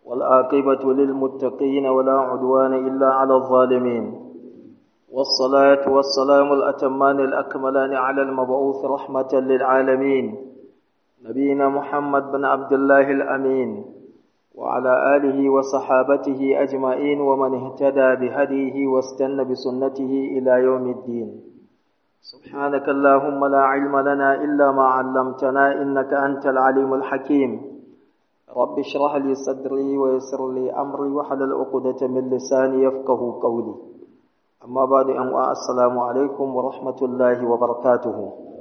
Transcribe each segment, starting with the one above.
والعاقبة للمتقين ولا عدوان إلا على الظالمين والصلاة والسلام الأتمان الأكملان على المبعوث رحمة للعالمين نبينا محمد بن عبد الله الأمين وعلى آله وصحابته أجمعين ومن اهتدى بهديه واستنى بسنته إلى يوم الدين سبحانك اللهم لا علم لنا إلا ما علمتنا إنك أنت العليم الحكيم رب اشرح لي صدري ويسر لي أمري وحلل عقدة من لساني يفقه قولي أما بعد أن السلام عليكم ورحمة الله وبركاته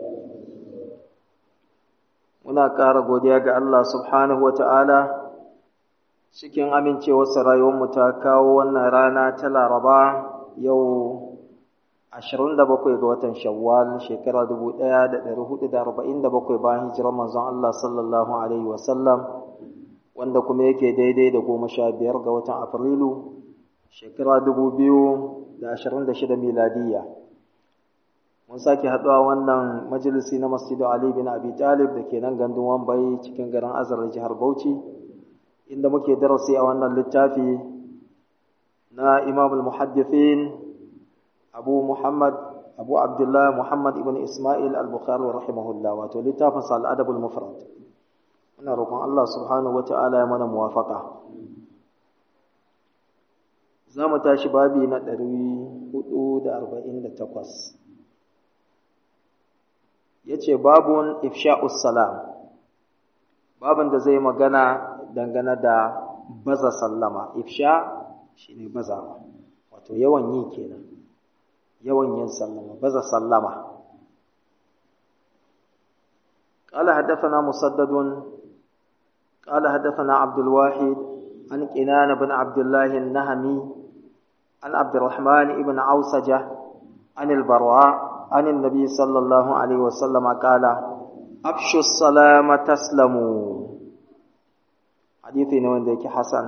muna ƙara godiya ga Allah subhanahu wa ta'ala cikin amincewarsa rayuwarmu ta kawo wannan rana ta laraba yau 27 ga watan shawwal shekara 1447 bayan hijirar manzon Allah sallallahu alaihi wasallam wanda kuma yake daidai da goma sha biyar ga watan afrilu shekara 2026 miladiyya mun sake haɗuwa wannan majalisi na masjidu Ali bin Abi Talib da ke nan gandun Wambai cikin garin Azar jihar Bauchi inda muke darasi a wannan littafi na Imam al-Muhaddithin Abu Muhammad Abu Abdullah Muhammad ibn Ismail al-Bukhari rahimahullah wato littafin sa al-Adab al-Mufrad muna roƙon Allah subhanahu wata'ala ya mana muwafaqa za mu tashi babi na 448 ya ce babun ifsha'us salam babin da zai magana dangane da baza sallama ifsha shi ne bazawa wato yawan yi kenan yawan yin sallama baza sallama قال حدثنا مسدد قال حدثنا عبد الواحد عن كنان بن عبد الله النهمي عن عبد الرحمن بن عوسجة عن البراء عن النبي صلى الله عليه وسلم قال أبشوا السلام تسلموا حديثي نوين ديك حسن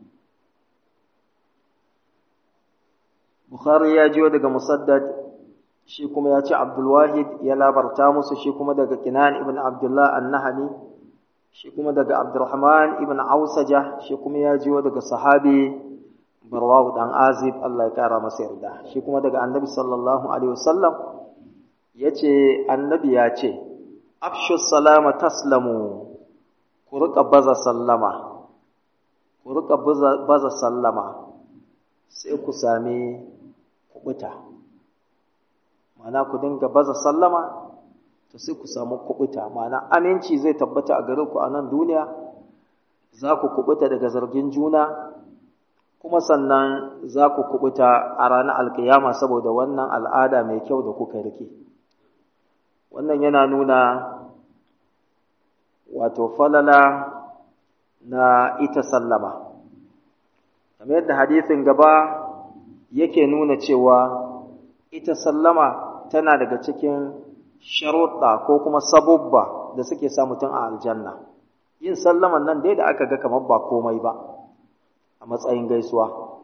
بخاري يا جيو دغ مسدد shi kuma ya ce Abdulwahid ya labarta musu shi kuma daga Kinan ibn Abdullah an-Nahami shi kuma daga Abdurrahman ibn Ausaja shi kuma ya jiyo daga sahabi Barwahu dan Azib Allah ya kara masa yarda shi kuma daga Annabi sallallahu alaihi wasallam ya ce annabi ya ce afshu salama taslamu ku riƙa baza sallama ku riƙa baza sallama sai ku sami kuɓuta ma'ana ku dinga baza sallama to sai ku samu kuɓuta ma'ana aminci zai tabbata a gare ku a nan duniya za ku kuɓuta daga zargin juna kuma sannan za ku kuɓuta a ranar alkiyama saboda wannan al'ada mai kyau da kuka rike. wannan yana nuna wato falala na ita sallama kamar yadda hadisin gaba yake nuna cewa ita sallama tana daga cikin sharuɗa ko kuma sabubba da suke sa mutum a aljanna yin sallaman nan dai da aka ga kamar ba komai ba a matsayin gaisuwa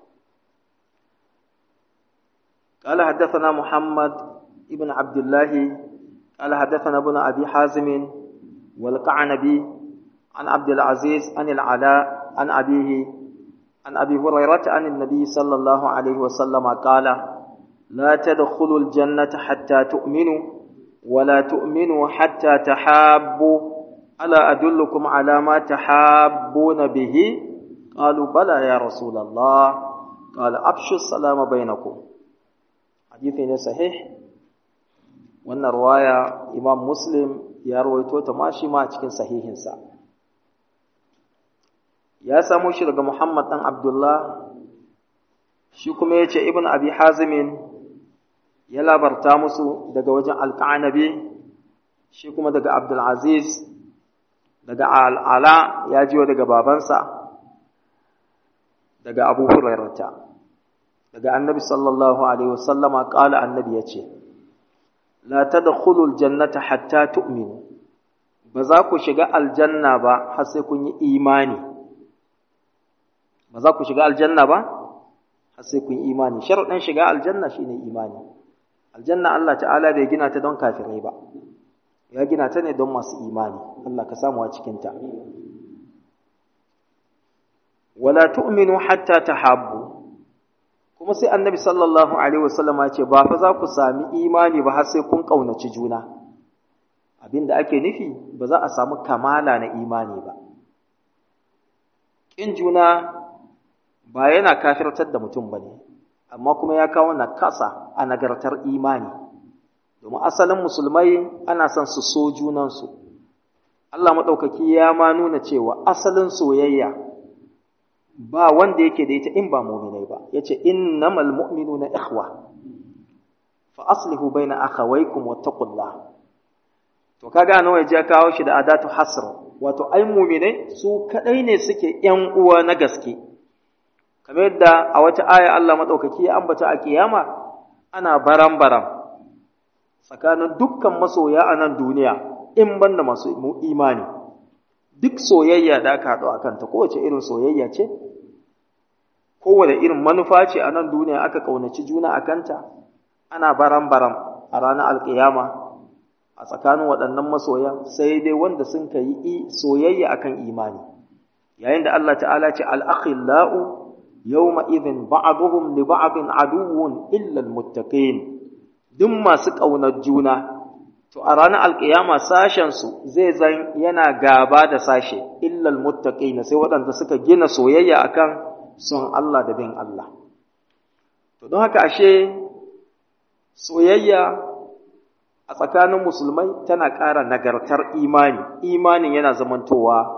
قال حدثنا محمد ابن عبد الله قال حدثنا ابن أبي حازم والقعنبي عن عبد العزيز عن العلاء عن أبيه عن أبي هريرة عن النبي صلى الله عليه وسلم قال لا تدخلوا الجنة حتى تؤمنوا ولا تؤمنوا حتى تحابوا ألا أدلكم على ما تحابون به قالوا بلى يا رسول الله قال أبشوا السلام بينكم حديث صحيح wannan ruwaya imam muslim ya rawaito ta ma shi ma a cikin sahihinsa ya samo shi daga muhammad ɗan abdullah shi kuma ya ce ibn abi hazimin ya labarta musu daga wajen alƙanabi shi kuma daga abdulaziz daga al'ala ya jiwa daga babansa daga abu hurairata daga annabi sallallahu alaihi wasallama ƙala annabi ya ce la tadkhulul jannata hatta tu'minu ba za ku shiga aljanna ba har sai kun yi imani ba za ku shiga aljanna ba har sai kun yi imani sharuɗin shiga aljanna shine imani aljanna Allah ta'ala bai gina ta don kafirai ba ya gina ta ne don masu imani Allah ka samu a cikin ta wala tu'minu hatta tahabbu kuma sai annabi sallallahu alaihi wasallama ya ce ba fa za ku sami imani ba har sai kun kaunaci juna abinda ake nufi ba za a samu kamala na imani ba kin juna ba yana kafirtar da mutum bane amma kuma ya kawo nakasa a nagartar imani domin asalin musulmai ana son su so junansu Allah maɗaukaki ya ma nuna cewa asalin soyayya ba wanda yake da ita in ba muminai ba ya ce innamal mu'minuna ikhwa fa aslihu baina akhawaykum wattaqullah to kaga nawa ya kawo shi da adatu hasr wato ai muminai su kadai ne suke yan uwa na gaske kamar yadda a wata aya Allah maɗaukaki ya ambata a kiyama ana baram-baram tsakanin dukkan masoya a nan duniya in banda masu imani duk soyayya da aka haɗu a kanta kowace irin soyayya ce kowane irin manufa ce a nan duniya aka ƙaunaci juna a kanta ana baram-baram a ranar alƙiyama a tsakanin waɗannan masoya sai dai wanda sun ka yi soyayya akan imani yayin da Allah ta'ala ce al'akhillau yawma idhin ba'duhum li ba'din aduwwun illa almuttaqin duk masu ƙaunar juna to a ranar alƙiyama sashen su zai zan yana gaba da sashe illa almuttaqin sai waɗanda suka gina soyayya akan son Allah da bin Allah to don haka ashe soyayya a tsakanin musulmai tana ƙara nagartar imani imanin yana zamantowa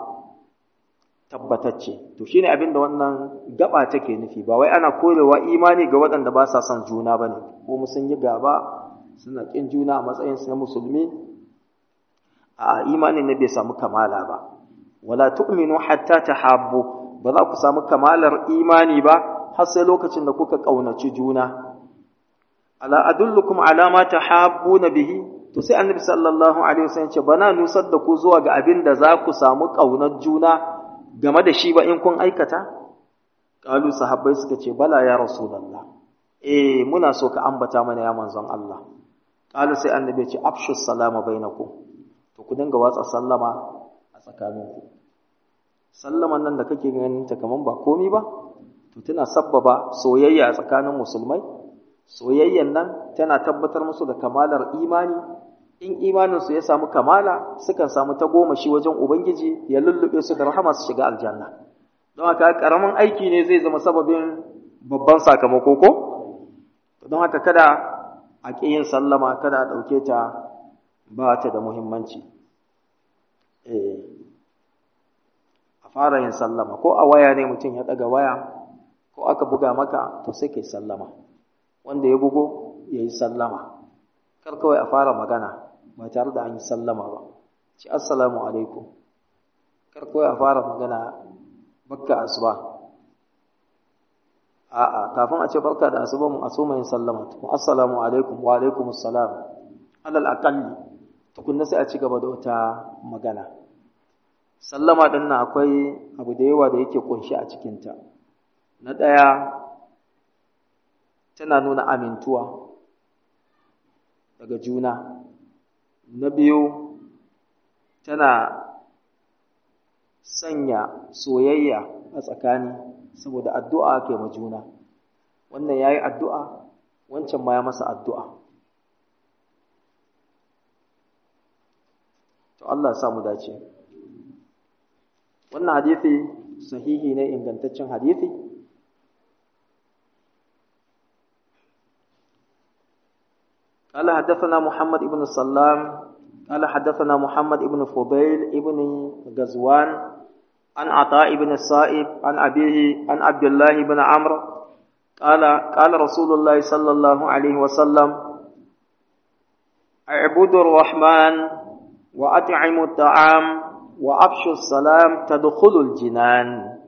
tabbatacce to shine abin da wannan gaba take nufi ba wai ana korewa imani ga waɗanda ba sa son juna bane ko mu sun yi gaba suna kin juna a matsayin su na musulmi a imanin ne bai samu kamala ba wala tu'minu hatta tahabbu ba za ku samu kamalar imani ba har sai lokacin da kuka kaunaci juna ala adullukum ala ma tahabbuna bihi to sai annabi sallallahu alaihi wasallam ce bana nusar da ku zuwa ga abin da za ku samu kaunar juna game da shi ba in kun aikata? Ƙalu sahabbai suka ce, Bala ya Rasulallah, eh muna so ka ambata mana ya manzon Allah. Ƙalu sai annabi ce, Afshus salama bainakum to ku dinga watsa sallama a tsakaninku. Sallaman nan da kake ganin ta kaman ba komi ba, to tana sabbaba soyayya a tsakanin musulmai. Soyayyan nan tana tabbatar musu da kamalar imani in imaninsu ya samu kamala sukan samu ta goma shi wajen Ubangiji ya lullube su da rahama su shiga aljanna don haka karamin aiki ne zai zama sababin babban sakamako ko don haka kada a ƙi yin sallama kada a ɗauke ta ba ta da muhimmanci a fara yin sallama ko a waya ne mutum ya ɗaga waya ko aka buga maka to sai kai sallama wanda ya bugo ya yi sallama kar kawai a fara magana ba tare da an yi sallama ba ci assalamu alaikum kar kawai a fara magana bakka asuba a'a kafin a ce barka da asuba mu asuma yin sallama tukun assalamu alaikum wa alaikum assalam alal aqalli tukunna sai a ci gaba da wata magana sallama din nan akwai abu da yawa da yake kunshi a cikinta na ɗaya tana nuna amintuwa daga juna na biyu tana sanya soyayya a tsakani saboda addu'a ke ma juna wannan ya yi addu'a wancan ma ya masa addu'a to Allah samu dace wannan hadithi sahihi ne ingantaccen hadithi قال حدثنا محمد بن السلام قال حدثنا محمد بن فضيل بن غزوان عن عطاء بن الصائب عن أبيه عن عبد الله بن عمرو قال قال رسول الله صلى الله عليه وسلم اعبدوا الرحمن وأطعموا الطعام وأبشوا السلام تدخلوا الجنان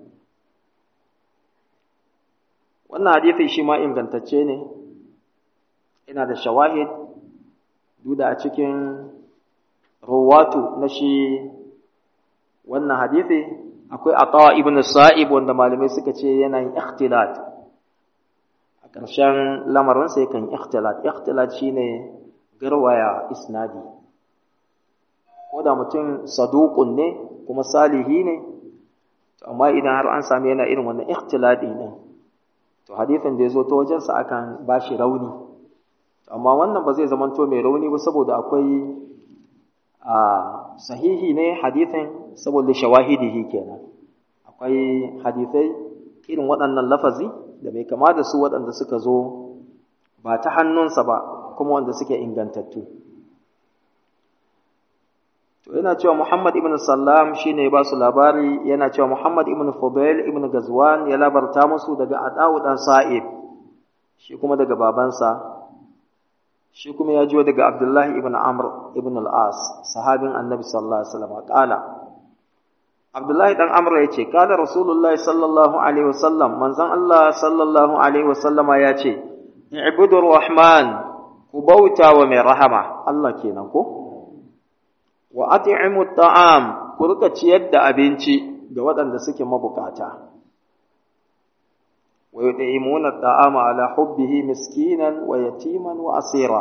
wannan hadisi shi ma ingantacce ne ina da shawahid duda a cikin rawatu na shi wannan hadisi akwai atawa ibn sa'ib wanda malamai suka ce yana yin ikhtilat a ƙarshen lamarin sai kan ikhtilat ikhtilat shine garwaya isnadi ko da mutum saduqun ne kuma salihi ne to to amma idan har an sami yana irin wannan ikhtiladi ne to hadithin da ya zo ta wajensa akan ba shi rauni amma wannan ba zai zamanto mai rauni ba saboda akwai a sahihi ne hadithin saboda shawahidihi kenan akwai hadithai irin waɗannan lafazi da bai kama da su waɗanda suka zo ba ta hannunsa ba kuma wanda suke ingantattu to yana cewa Muhammad ibn Sallam shine ba su labari yana cewa Muhammad ibn Fudail ibn Gazwan ya labarta musu daga Adawu dan Sa'id shi kuma daga babansa shi kuma ya jiyo daga Abdullah ibn Amr ibn al-As sahabin Annabi sallallahu alaihi wasallam kala Abdullah dan Amr yace kala Rasulullahi sallallahu alaihi wasallam manzon Allah sallallahu alaihi wasallama yace ibudur rahman ku bauta wa mai rahama Allah kenan ko wa at'imu ta'am ku rika ciyar da abinci ga waɗanda suke mabukata wa yud'imuna ta'ama ala hubbihi miskinan wa yatiman wa asira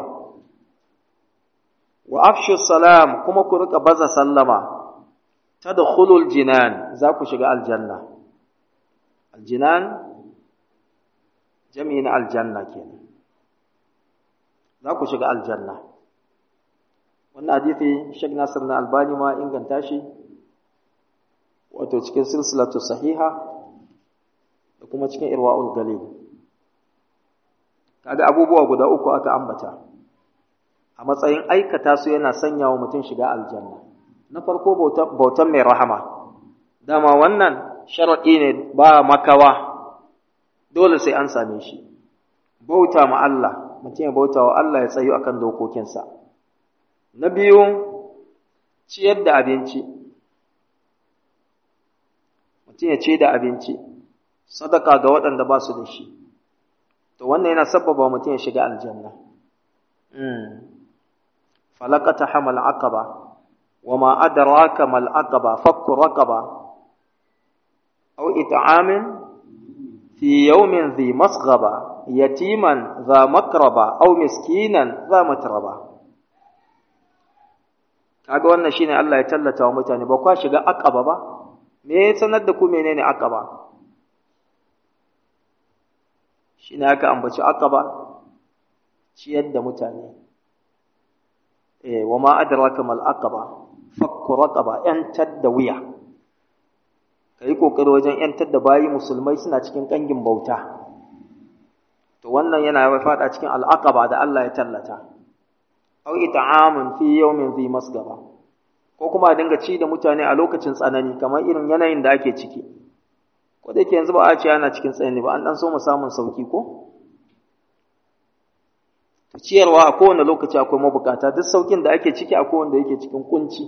wa afshu salam kuma ku rika baza sallama tadkhulul jinan za ku shiga aljanna aljinan jami'in aljanna kenan za ku shiga aljanna wannan hadisi Sheikh Nasir na Albani ma inganta shi wato cikin silsilatu sahiha da kuma cikin irwa'ul galil kaga abubuwa guda uku aka ambata a matsayin aikata su yana sanya wa mutum shiga aljanna na farko bautan mai rahama dama wannan sharaɗi ne ba makawa dole sai an same shi bauta ma Allah mutum ya bauta wa Allah ya tsayu akan dokokinsa Na biyu, ciyar da abinci. Mutum ya ce da abinci, sadaka ga waɗanda ba su da shi. To wannan yana sabbaba mutum ya shiga aljanna. Falakata hamal aqaba wa ma adraka mal aqaba fakku raqaba aw it'amin fi yawmin dhi masghaba yatiman dha makraba aw miskinan dha matraba kaga wannan shine Allah ya tallata wa mutane ba kwa shiga aqaba ba me ya sanar da ku menene aqaba shine aka ambaci aqaba ciyar da mutane eh wa ma adraka mal aqaba fakku raqaba yantar da wuya kai kokari wajen yantar da bayi musulmai suna cikin kangin bauta to wannan yana fada cikin al aqaba da Allah ya tallata aw it'amun fi yawmin dhi masgaba ko kuma a dinga ci da mutane a lokacin tsanani kamar irin yanayin da ake ciki ko da yake yanzu ba a ce ana cikin tsanani ba an dan so mu samun sauki ko ciyarwa a kowane lokaci akwai mabukata duk saukin da ake ciki akwai wanda yake cikin kunci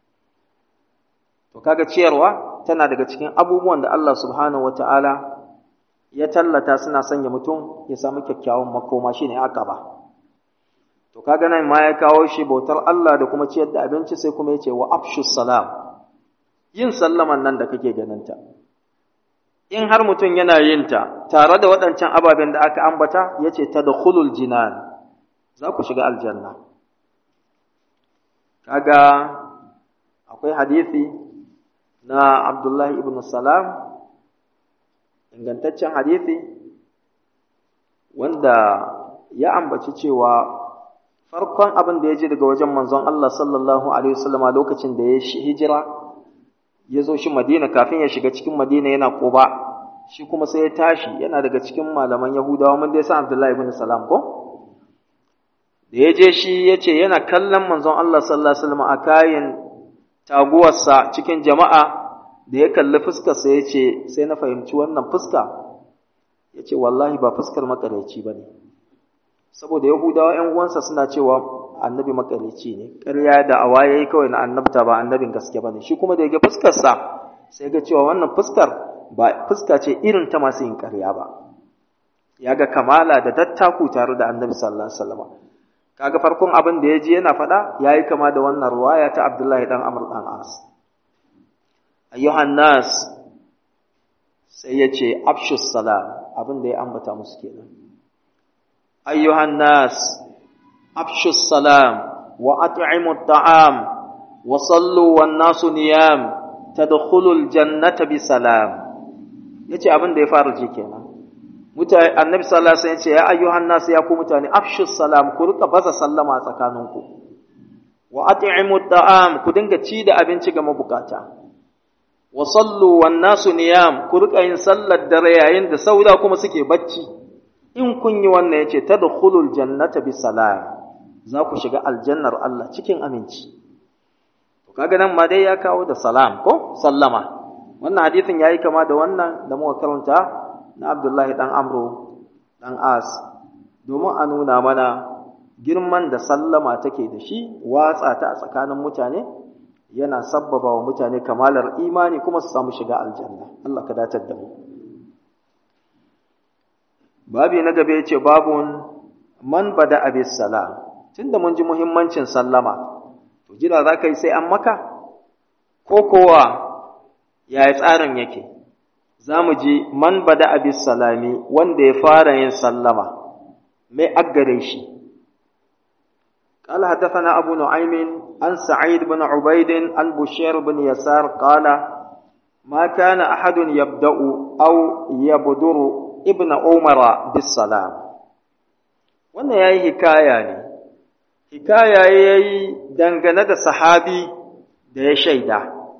to kaga ciyarwa tana daga cikin abubuwan da Allah subhanahu wataala ya tallata suna sanya mutum ya samu kyakkyawan makoma shine aqaba To kaga nan ma ya kawo shi bautar Allah da kuma ciyar da abinci sai kuma yace wa afshus salam. Yin sallaman nan da kake ganinta. In har mutum yana yin ta tare da waɗancan ababen da aka ambata yace tadkhulul jinan. Za ku shiga aljanna. Kaga akwai hadisi na Abdullahi ibn Salam ingantaccen hadisi wanda ya ambaci cewa farkon abin da ya ji daga wajen manzon Allah sallallahu alaihi wasallama lokacin da ya hijira ya zo shi Madina kafin ya shiga cikin Madina yana Quba shi kuma sai ya tashi yana daga cikin malaman Yahudawa mun dai san Abdullahi ibn Salam ko da ya je shi ya ce yana kallon manzon Allah sallallahu alaihi wasallama a kayan taguwarsa cikin jama'a da ya kalli fuskarsa ya ce sai na fahimci wannan fuska ya ce wallahi ba fuskar makareci ba ne saboda yahudawa ‘yan uwansa suna cewa annabi makareci ne ƙarya da awa ya yi kawai na annabta ba annabin gaske ba ne shi kuma da ya ga fuskarsa sai ga cewa wannan fuskar ba fuska ce irin ta masu yin ƙarya ba ya ga kamala da dattaku tare da annabi sallallahu alaihi wasallam kaga farkon abin da ya ji yana faɗa ya yi kama da wannan ruwaya ta abdullahi dan amr dan as ayyuhan nas sai ya ce afshus salam abin da ya ambata musu kenan أيها الناس أفشوا السلام وأطعموا الطعام وصلوا والناس نيام tadkhulul jannata bi salam yace abin da ya fara ji kenan mutane annabi sallallahu alaihi wasallam yace ya ayyuhan nas ya ku mutane afshu salam ku rika baza sallama tsakaninku wa at'imu ta'am ku dinga ci da abinci ga mabukata wa sallu wan nasu niyam ku rika yin sallar dare yayin da sauda kuma suke bacci in kun yi wannan yace tadkhulul jannata bi salam za ku shiga aljannar Allah cikin aminci to kaga nan ma dai ya kawo da salam ko sallama wannan hadisin yayi kama da wannan da muka karanta na Abdullahi dan Amru dan As domin a nuna mana girman da sallama take da shi watsa ta a tsakanin mutane yana sabbaba wa mutane kamalar imani kuma su samu shiga aljanna Allah ka datar da mu babi na gaba yace babun man bada abis salam tunda mun ji muhimmancin sallama to jira za ka yi sai an maka ko kowa yaya tsarin yake za mu ji man bada abis salami wanda ya fara yin sallama mai aggare shi قال حدثنا أبو نعيم عن سعيد بن عبيد عن بشير بن يسار قال ما كان أحد يبدأ أو يبدر ابن عمر بالسلام wannan ya yi hikaya ne hikaya ya yi dangane da sahabi da ya shaida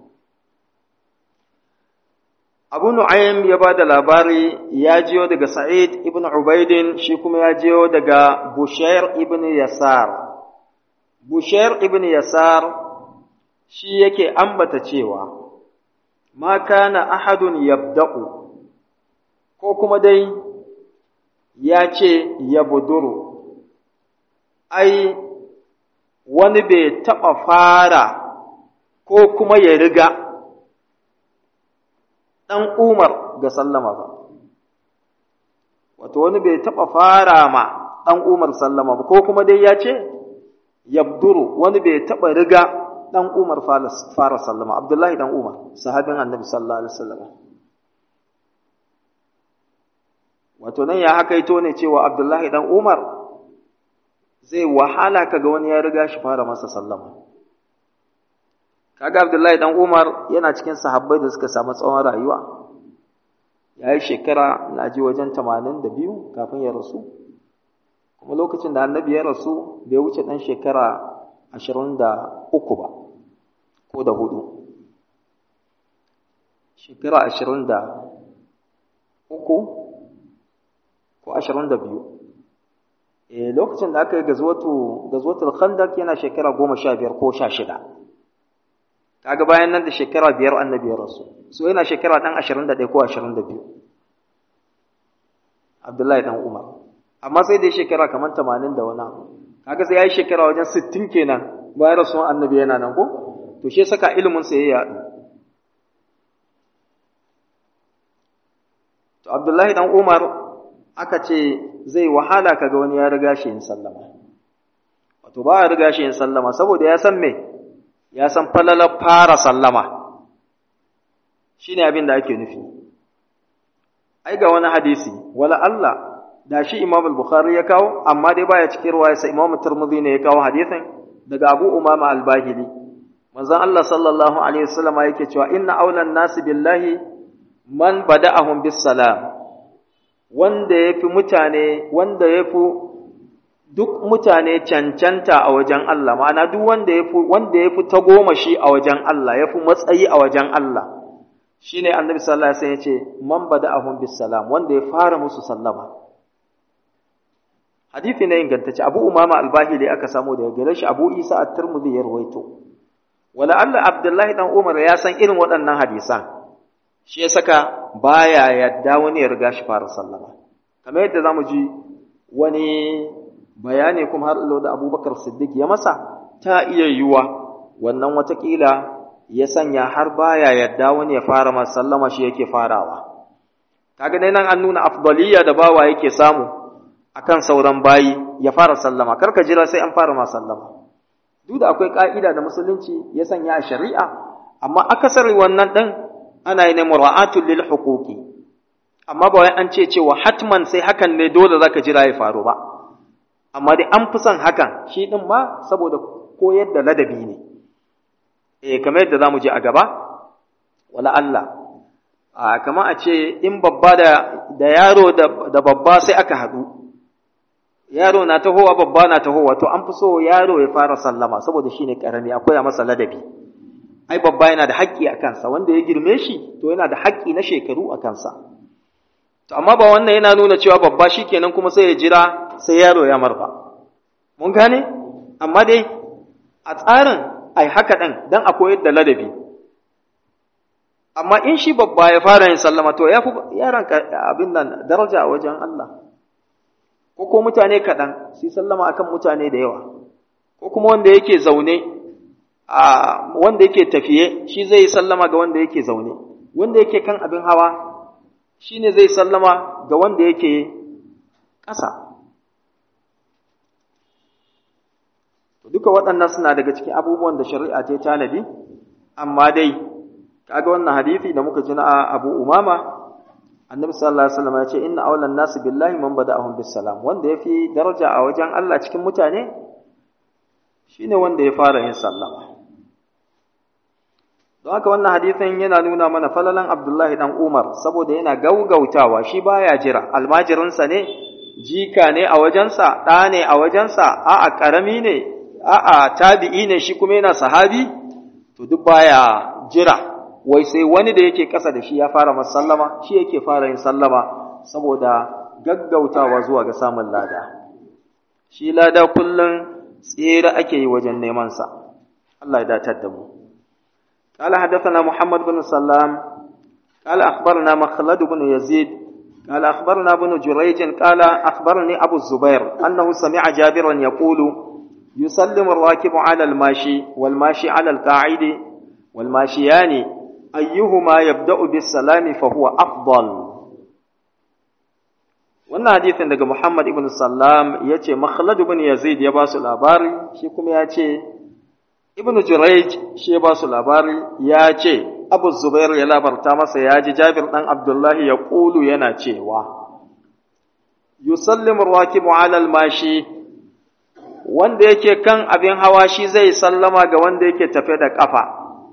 abu nu'aym ya ba da labari ya jiyo daga sa'id ibn ubaidin shi kuma ya jiyo daga bushair ibn yasar bushair ibn yasar shi yake ambata cewa ma kana ahadun yabda'u ko kuma dai ya ce yabduru ai wani bai taɓa fara ko kuma ya riga ɗan umar ga sallama ba wato wani bai taɓa fara ma ɗan umar sallama ba ko kuma dai ya ce yabduru wani bai taɓa riga ɗan umar fara sallama abdullahi ɗan umar sahabin annabi sallallahu alaihi wasallam wato nan ya hakaito ne cewa abdullahi ɗan umar zai wahala kaga wani ya riga shi fara masa sallama kaga abdullahi ɗan umar yana cikin sahabbai da suka samu tsawon rayuwa ya yi shekara na ji wajen tamanin da biyu kafin ya rasu kuma lokacin da annabi ya rasu bai wuce ɗan shekara ashirin da uku ba ko da hudu shekara ashirin da uku ko ashirin da biyu e lokacin da aka yi gazwatul khandak yana shekara goma sha biyar ko sha shida kaga bayan nan da shekara biyar annabi ya rasu so yana shekara ɗan ashirin da ɗaya ko ashirin da biyu abdullahi ɗan umar amma sai dai shekara kamar tamanin da wani kaga sai ya yi shekara wajen sittin kenan bayan rasuwan annabi yana nan ko to shi saka ilimin sa ya yaɗu to abdullahi dan umar aka ce zai wahala kaga wani ya riga shi yin sallama wato ba ya riga shi yin sallama saboda ya san me ya san falalar fara sallama shine abin da ake nufi ai ga wani hadisi wala Allah da shi Imam al-Bukhari ya kawo amma dai baya cikin ruwaya sai Imam Tirmidhi ne ya kawo hadisin daga Abu Umama al-Bahili manzon Allah sallallahu alaihi wasallam yake cewa inna awlan nasi billahi man bada'ahum bis salam wanda yafi mutane wanda yafi duk mutane cancanta a wajen Allah ma'ana duk wanda yafi wanda yafi tagomashi a wajen Allah yafi matsayi a wajen Allah shine annabi sallallahu alaihi wasallam yace man bada'ahum bis salam wanda ya fara musu sallama hadisi ne ingantacce Abu Umama al-Bahili aka samu daga gare shi Abu Isa at-Tirmidhi ya rawaito wala Allah Abdullahi dan Umar ya san irin waɗannan hadisan shi ya saka baya yadda wani ya riga shi fara sallama kamar yadda zamu ji wani bayani kuma har da Abubakar Siddiq ya masa ta iya yiwa wannan watakila ya sanya har baya yadda wani ya fara masa sallama shi yake farawa kaga dai nan an nuna afdaliya da bawa yake samu akan sauran bayi ya fara sallama karka jira sai an fara ma sallama duk da akwai ka'ida da musulunci ya sanya a shari'a amma akasari wannan din ana yi ne mura'atul lil huquqi amma ba wai an ce cewa hatman sai hakan ne dole zaka jira ya faru ba amma dai an fi son hakan shi din ma saboda koyar da ladabi ne eh kamar yadda zamu je a gaba wala Allah a kama a ce in babba da da yaro da babba sai aka haɗu yaro na tahowa babba na tahowa to an fi so yaro ya fara sallama saboda shine karami akwai a masa ladabi ai babba yana da haƙƙi a kansa wanda ya girme shi to yana da haƙƙi na shekaru a kansa to amma ba wannan yana nuna cewa babba shikenan kuma sai ya jira sai yaro ya marfa mun gane amma dai a tsarin ai haka ɗin dan a koyar da ladabi amma in shi babba ya fara yin sallama to ya fi yaron abin nan daraja a wajen Allah ko ko mutane kaɗan su sallama akan mutane da yawa ko kuma wanda yake zaune a wanda yake tafiye shi zai sallama ga wanda yake zaune wanda yake kan abin hawa shi ne zai sallama ga wanda yake ƙasa duka waɗannan suna daga cikin abubuwan da shari'a ta tanadi amma dai kaga wannan hadisi da muka ji na Abu Umama Annabi sallallahu alaihi wasallam ya ce inna awlan nasi billahi man bada'ahum bis salam wanda yafi daraja a wajen Allah cikin mutane shine wanda ya fara yin sallama don haka wannan hadisin yana nuna mana falalan Abdullahi dan Umar saboda yana gaugautawa shi baya jira almajirinsa ne jika ne a wajensa ɗa ne a wajensa a'a ƙarami ne a'a tabi'i ne shi kuma yana sahabi to duk baya jira wai sai wani da yake ƙasa da shi ya fara masallama shi yake fara yin sallama saboda gaggautawa zuwa ga samun lada shi lada kullum tsere ake yi wajen neman sa Allah ya datar da mu قال حدثنا محمد بن سلام قال أخبرنا مخلد بن يزيد قال أخبرنا بن جريج قال أخبرني أبو الزبير أنه سمع جابرا يقول يسلم الراكب على الماشي والماشي على القاعد والماشيان أيهما يبدأ بالسلام فهو أفضل wannan hadisin daga Muhammad ibn Sallam ya ce Makhlad ibn Yazid ya ba su labari shi kuma ya ce Ibn Jurayj shi ya ba su labari ya ce Abu Zubair ya labarta masa ya ji Jabir dan Abdullahi ya kulu yana cewa yusallimu rakibu ala al-mashi wanda yake kan abin hawa shi zai sallama ga wanda yake tafe da ƙafa.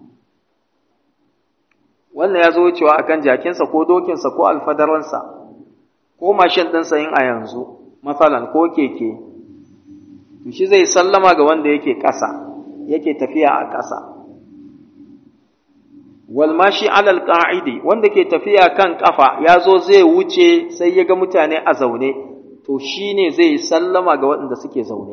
Wannan ya zo wucewa a kan jakinsa ko dokinsa ko alfadaransa, ko mashin ɗinsa yin a yanzu, matsalan ko keke, to shi zai sallama ga wanda yake ƙasa, yake tafiya a ƙasa. Walmashi alal ƙa'idi, wanda ke tafiya kan ƙafa ya zo zai wuce sai ya ga mutane a zaune, to shi ne zai sallama ga waɗanda suke zaune.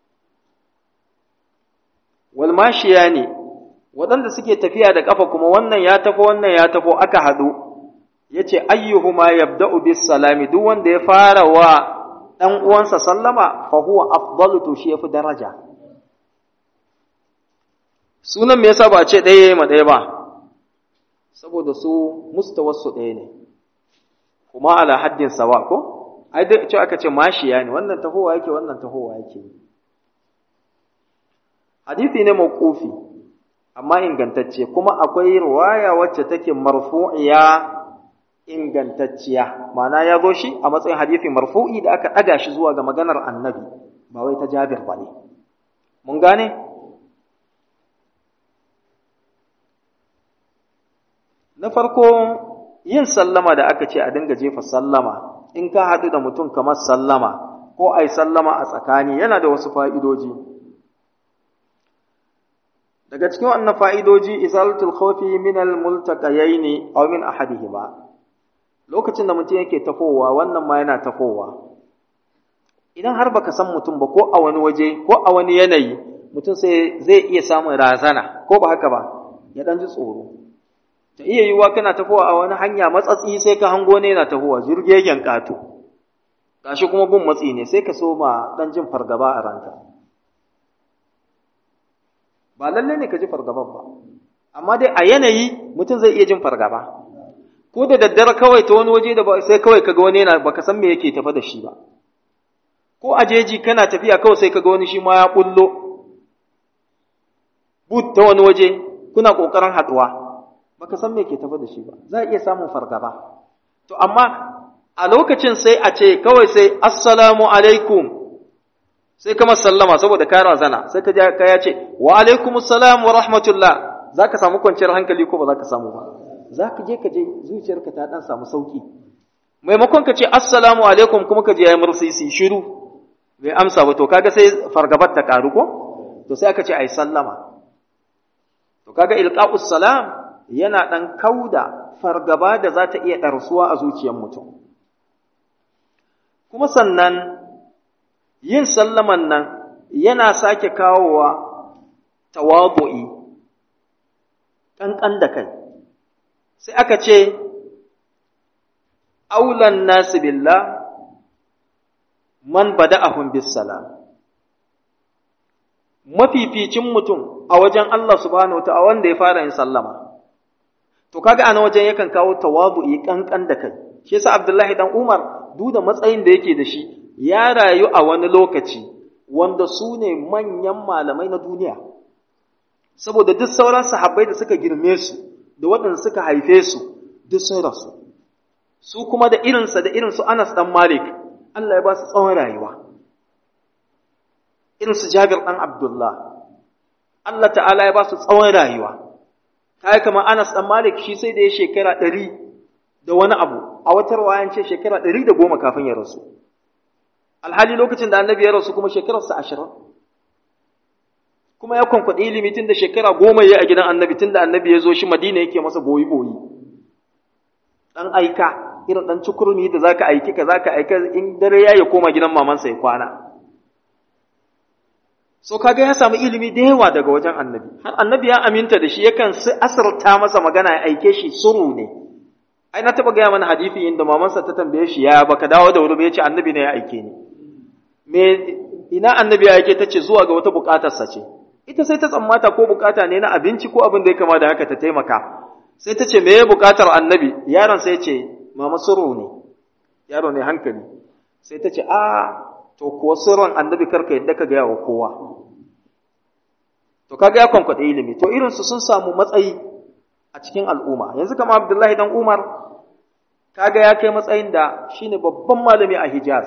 walmashiya ne waɗanda suke tafiya da ƙafa kuma wannan ya tafo wannan ya tafo aka haɗu ya ce ayyuhuma yabda'u bis salami duk wanda ya fara wa ɗan uwansa sallama fa huwa afdalu to shi yafi daraja sunan me yasa ba ce ɗaya ma ɗaya ba saboda su mustawarsu ɗaya ne kuma ala haddin sawa ko ai dai ce aka ce mashiya ne wannan tahowa yake wannan tahowa yake hadisi ne mawqufi amma ingantacce kuma akwai riwaya wacce take marfu'iya ingantacciya ma'ana ya zo shi a matsayin hadisi marfu'i da aka ɗaga shi zuwa ga maganar annabi ba wai ta jabir ba ne mun gane na farko yin sallama da aka ce a dinga jefa sallama in ka haɗu da mutum kamar sallama ko ai sallama a tsakani yana da wasu fa'idoji daga cikin wannan fa'idoji isalatul khawfi min al-multaqayaini aw min ahadihima lokacin da mutum yake tafowa wannan ma yana tafowa idan har baka san mutum ba ko a wani waje ko a wani yanayi mutum sai zai iya samun razana ko ba haka ba ya dan ji tsoro ta iya yiwuwa kana tafowa a wani hanya matsatsi sai ka hango ne yana tafowa jirgegen kato gashi kuma gun matsi ne sai ka soma dan jin fargaba a ranka ba lalle ne ka ji fargaban ba amma dai a yanayi mutum zai iya jin fargaba ko da daddare kawai ta wani waje da ba sai kawai kaga wani yana baka san me yake tafa da shi ba ko a jeji kana tafiya kawai sai kaga wani shi ma ya bullo but ta wani waje kuna kokarin haduwa baka san me yake tafa da shi ba za iya samun fargaba to amma a lokacin sai a ce kawai sai assalamu alaikum sai kama sallama saboda ka razana sai ka ka ya ce wa alaikumus salam wa rahmatullah zaka samu kwanciyar hankali ko ba zaka samu ba za ka je ka je zuciyarka ta dan samu sauki maimakon ka ce assalamu alaikum kuma ka je ya mursisi shiru bai amsa ba to kaga sai fargabar ta karu ko to sai aka ce ai sallama to kaga ilqa'us salam yana dan kauda fargaba da za ta iya ɗarsuwa a zuciyar mutum kuma sannan yin sallaman nan yana sake kawowa tawadu'i ƙanƙan da kai sai aka ce aulan nasu billah man bada'ahum bis salam mafificin mutum a wajen Allah subhanahu wa wanda ya fara yin sallama to kaga ana wajen yakan kawo tawadu'i kankan da kai shi yasa Abdullahi dan Umar duk da matsayin da yake da shi ya rayu a wani lokaci wanda su ne manyan malamai na duniya saboda duk sauran sahabbai da suka girme su da waɗanda suka haife su duk sun rasu su kuma da irinsa da irinsu Anas dan Malik Allah ya ba su tsawon rayuwa irinsu Jabir dan Abdullah Allah ta'ala ya ba su tsawon rayuwa kai kamar Anas dan Malik shi sai da ya shekara ɗari da wani abu a wata wayan ce shekara ɗari da goma kafin ya rasu alhali lokacin da annabi ya rasu kuma shekararsa ashirin kuma ya kwankwaɗe ilimi tun da shekara goma ya a gidan annabi tun da annabi ya zo shi madina yake masa boyi boyi ɗan aika irin ɗan cukurmi da zaka aiki ka zaka aika in dare ya ya koma gidan mamansa ya kwana so kaga ya samu ilimi da yawa daga wajen annabi har annabi ya aminta da shi yakan asarta masa magana ya aike shi suru ne ai na taba gaya mana hadisi inda mamansa ta tambaye shi ya baka dawo da wuri ba yace annabi ne ya aike ni me ina annabi ya aike tace zuwa ga wata bukatar sa ce ita sai ta tsammata ko bukata ne na abinci ko abin da ya kama da haka ta taimaka sai ta ce me ya bukatar annabi yaron sai ce mama suru ne yaro ne hankali sai ta ce a to kuwa sirrin annabi karka yadda ka gaya wa kowa to kaga ya kwankwaɗe ilimi to irinsu sun samu matsayi a cikin al'umma yanzu kama abdullahi dan umar kaga ya kai matsayin da shine babban malami a hijaz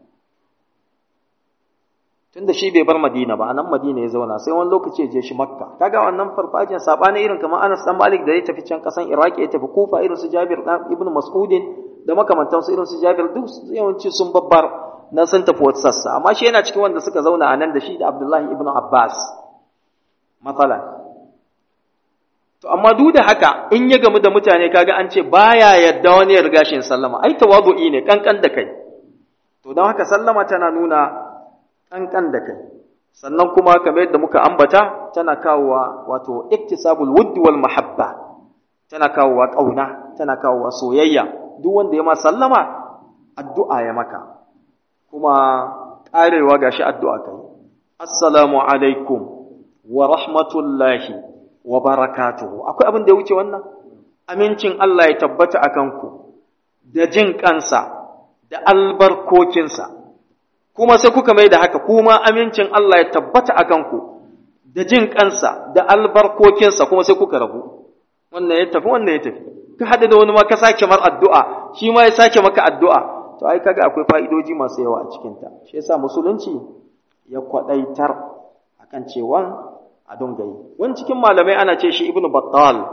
tunda shi bai bar madina ba a nan madina ya zauna sai wani lokaci ya je shi makka kaga wannan farfajin sabani irin kamar anas dan malik da ya tafi can kasan iraki ya tafi kufa irin su jabir dan ibn mas'udin da makamantansu irin su jabir duk yawanci sun babbar nan sun tafi wata sassa amma shi yana cikin wanda suka zauna a nan da shi da abdullahi ibn abbas matsala to amma duk da haka in ya gamu da mutane kaga an ce baya yadda wani ya riga shi sallama ai tawadu'i ne kankan da kai to don haka sallama tana nuna kankan da kai sannan kuma kamar yadda muka ambata tana kawowa wato iktisabul wuddi wal mahabba tana kawowa kauna tana kawowa soyayya duk wanda ya ma sallama addu'a ya maka kuma karewa gashi addu'a kai assalamu alaikum wa rahmatullahi wa barakatuhu akwai abin da ya wuce wannan amincin Allah ya tabbata a kanku da jin kansa da albarkokinsa kuma sai kuka mai da haka kuma amincin Allah ya tabbata a kanku da jin kansa da albarkokinsa kuma sai kuka rabu wannan ya tafi wannan ya tafi ka haɗu da wani ma ka sake mar addu'a shi ma ya sake maka addu'a to ai kaga akwai fa'idoji masu yawa a cikinta shi yasa musulunci ya kwaɗaitar akan cewa a dunga yi wani cikin malamai ana ce shi ibnu battal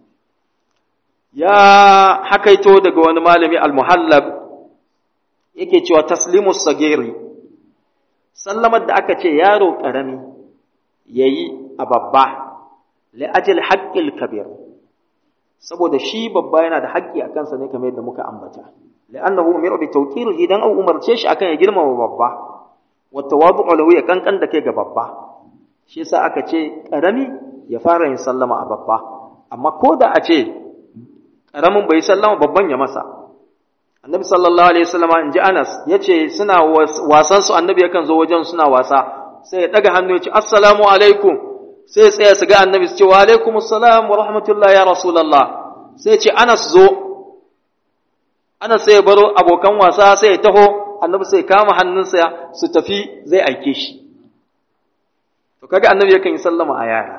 ya hakaito daga wani malami al-muhallab yake cewa taslimu sagiri sallamar da aka ce yaro karami yayi a babba li ajli haqqil kabir saboda shi babba yana da haƙƙi a kansa ne kamar yadda muka ambata li'annahu umiru bi tawqirihi dan an umarce shi akan ya girmama babba wa tawadu'u lahu ya kankan da kai ga babba shi yasa aka ce ƙarami ya fara yin sallama a babba amma ko da a ce ƙaramin bai sallama babban ya masa annabi sallallahu alaihi wasallam in ji anas ya ce suna wasan su annabi yakan zo wajen suna wasa sai ya ɗaga hannu ya ce assalamu alaikum sai ya tsaya su ga annabi su ce wa alaikum assalam wa rahmatullah ya rasulullah sai ya ce anas zo anas sai ya baro abokan wasa sai ya taho annabi sai ya kama hannunsa su tafi zai aike shi to kaga annabi yakan yi sallama a yara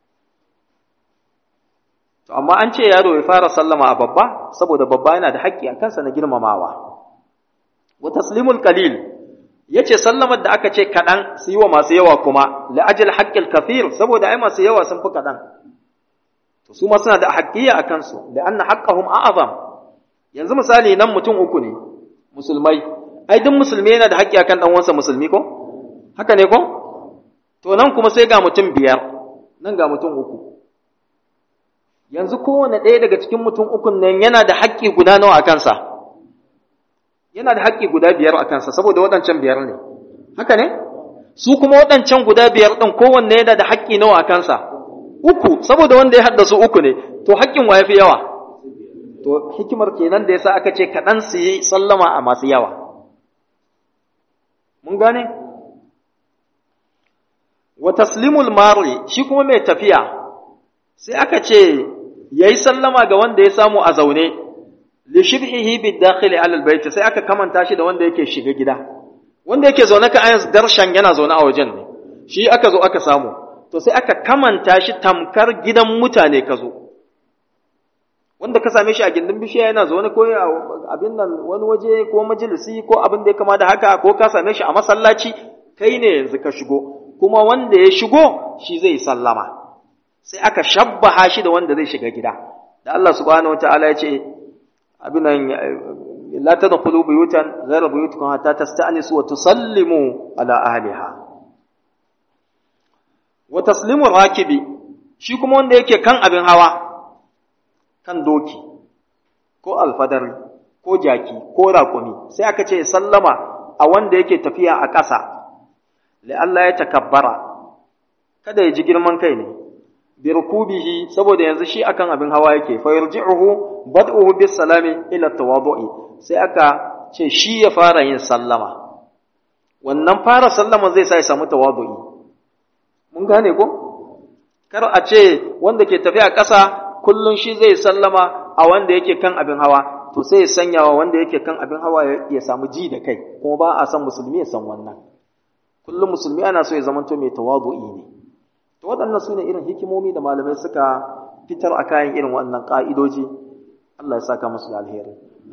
to amma an ce yaro ya fara sallama a babba saboda babba yana da haƙƙi a kansa na girmamawa wa taslimul qalil yace sallamar da aka ce kaɗan su yi wa masu yawa kuma la ajal haqqil kathir saboda ai masu yawa sun fi kaɗan to su ma suna da haƙƙiya a kansu da anna haqqahum a'zam yanzu misali nan mutum uku ne musulmai ai duk musulmi yana da haƙƙi akan dan uwansa musulmi ko haka ne ko to nan kuma sai ga mutum biyar nan ga mutum uku yanzu kowane ɗaya daga cikin mutum ukun nan yana da haƙƙi guda nawa a kansa yana da haƙƙi guda biyar a kansa saboda waɗancan biyar ne haka ne su kuma waɗancan guda biyar ɗin kowanne yana da haƙƙi nawa a kansa uku saboda wanda ya haddasa uku ne to haƙƙin wa ya fi yawa to hikimar kenan da yasa aka ce kaɗan su yi sallama a masu yawa mun gane wa taslimul mari shi kuma mai tafiya sai aka ce yayi sallama ga wanda ya samu a zaune li shibhihi bid dakhili ala al bayt sai aka kamanta shi da wanda yake shiga gida wanda yake zaune ka ayan darshan yana zaune a wajen ne shi aka zo aka samu to sai aka kamanta shi tamkar gidan mutane ka zo wanda ka same shi a gindin bishiya yana zaune ko abin nan wani waje ko majalisi ko abin da ya kama da haka ko ka same shi a masallaci kai ne yanzu ka shigo kuma wanda ya shigo shi zai sallama sai aka shabbaha shi da wanda zai shiga gida da Allah subhanahu wataala ya ce abin nan la tadkhulu buyutan ghayra buyutikum hatta tasta'nisu wa tusallimu ala ahliha wa taslimu rakibi shi kuma wanda yake kan abin hawa kan doki ko alfadari ko jaki ko raƙumi sai aka ce sallama a wanda yake tafiya a ƙasa Allah ya takabbara kada ya ji girman kai ne bi rukubihi saboda yanzu shi akan abin hawa yake fa yarji'uhu bad'uhu bis salami ila tawadu'i sai aka ce shi ya fara yin sallama wannan fara sallama zai sa ya samu tawadu'i mun gane ko kar a ce wanda ke tafiya ƙasa kullum shi zai sallama a wanda yake kan abin hawa to sai ya sanya wa wanda yake kan abin hawa ya samu ji da kai kuma ba a san musulmi ya san wannan kullum musulmi ana so ya zamanto mai tawadu'i ne to waɗannan su ne irin hikimomi da malamai suka fitar a kayan irin waɗannan ƙa'idoji Allah ya saka musu da alheri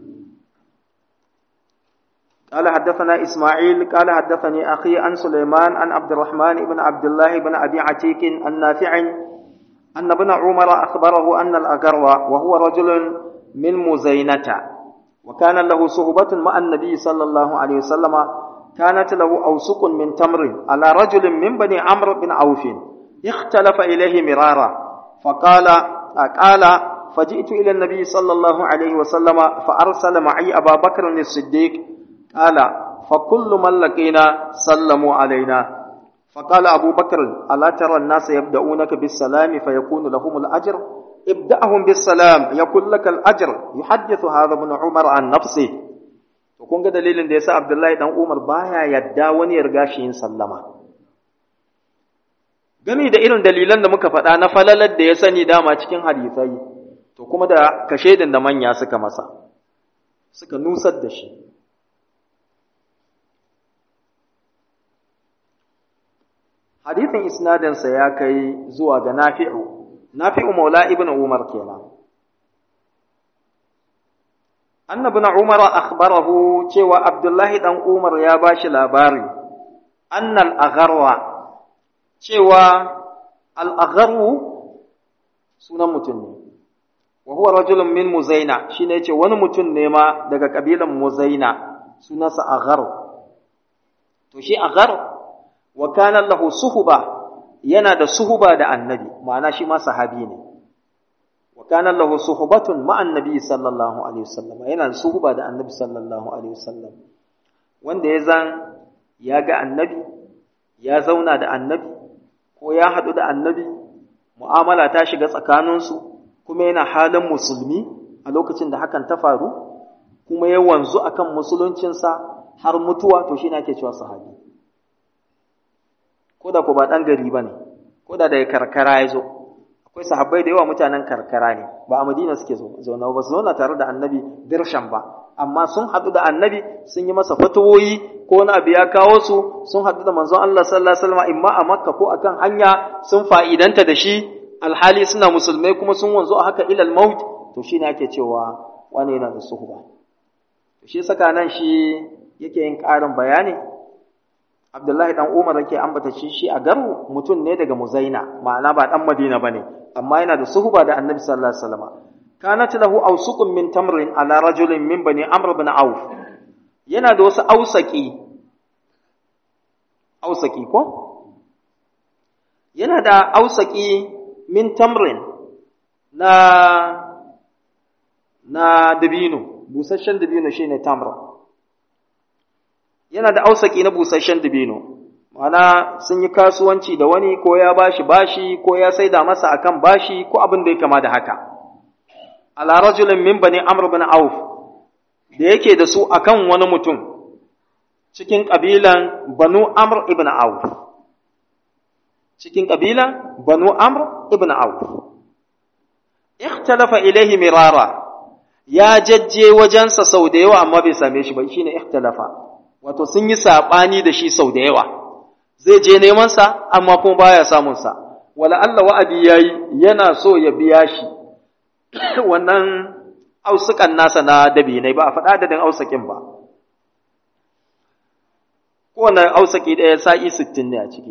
قال حدثنا إسماعيل قال حدثني أخي عن سليمان عن عبد الرحمن بن عبد الله بن أبي عتيك النافع أن ابن عمر أخبره أن الأقر وهو رجل من مزينة وكان له صحبة مع النبي صلى الله عليه وسلم كانت له أوسق من تمر على رجل من بني عمرو بن عوف اختلف إليه مرارا فقال قال فجئت إلى النبي صلى الله عليه وسلم فأرسل معي أبا بكر الصديق قال فكل من لقينا سلموا علينا فقال أبو بكر ألا ترى الناس يبدأونك بالسلام فيكون لهم الأجر ابدأهم بالسلام يكون لك الأجر يحدث هذا ابن عمر عن نفسه kun ga dalilin da yasa Abdullahi dan Umar baya yadda wani ya riga shi yin sallama gami da irin dalilan da muka faɗa na falalar da ya sani dama cikin hadisai to kuma da kashedin da manya suka masa suka nusar da shi hadisin isnadinsa ya kai zuwa ga nafi'u nafi'u maula ibn umar kenan annabi na umar akhbarahu cewa abdullahi dan umar ya bashi labari annal agharwa cewa al agharu sunan mutum ne wa huwa rajulun min muzaina shine yace wani mutum ne ma daga kabilan muzaina sunansa aghar to shi aghar wa kana lahu suhuba yana da suhuba da annabi ma'ana shi ma sahabi ne wa kana lahu suhubatun ma annabi sallallahu alaihi wasallam yana da suhuba da annabi sallallahu alaihi wasallam wanda ya zan ya ga annabi ya zauna da annabi ko ya haɗu da annabi mu'amala ta shiga tsakaninsu kuma yana halin musulmi a lokacin da hakan ta faru kuma ya wanzu akan musuluncinsa har mutuwa to shi ne ake cewa sahabi ko da ko ba ɗan gari ba ne ko da daga karkara ya zo akwai sahabbai da yawa mutanen karkara ne ba a madina suke zaune ba su zauna tare da annabi dirshan ba amma sun haɗu da annabi sun yi masa fatawoyi ko wani abu ya kawo su sun haɗu da manzon Allah sallallahu alaihi wasallam imma a makka ko akan hanya sun fa'idanta da shi alhali suna musulmai kuma sun wanzu a haka ilal maut to shi ne ake cewa wani yana da suhuba to shi saka nan shi yake yin ƙarin bayani Abdullahi dan Umar yake ambata shi shi a garu mutum ne daga Muzaina ma'ana ba dan Madina bane amma yana da suhuba da annabi sallallahu alaihi wasallam kanat lahu awsuqun min tamrin ala rajulin min bani amr ibn auf yana da wasu ausaki ausaki ko yana da ausaki min tamrin na na dabino busasshen dabino shine tamra yana da ausaki na busasshen dabino ma'ana sun yi kasuwanci da wani ko ya bashi bashi ko ya saida masa akan bashi ko abin da ya kama da haka ala rajulin min bani amr bin auf da yake da su akan wani mutum cikin kabilan banu amr ibn auf cikin kabilan banu amr ibn auf ikhtalafa ilaihi mirara ya jajje wajensa sau da yawa amma bai same shi ba shine ikhtalafa wato sun yi sabani da shi sau da yawa zai je neman sa amma kuma baya samun sa wala Allah wa'adi yayi yana so ya biya shi wannan ausukan nasa na dabinai ba a faɗa adadin ausakin ba kowane ausaki ɗaya sa'i sittin ne a ciki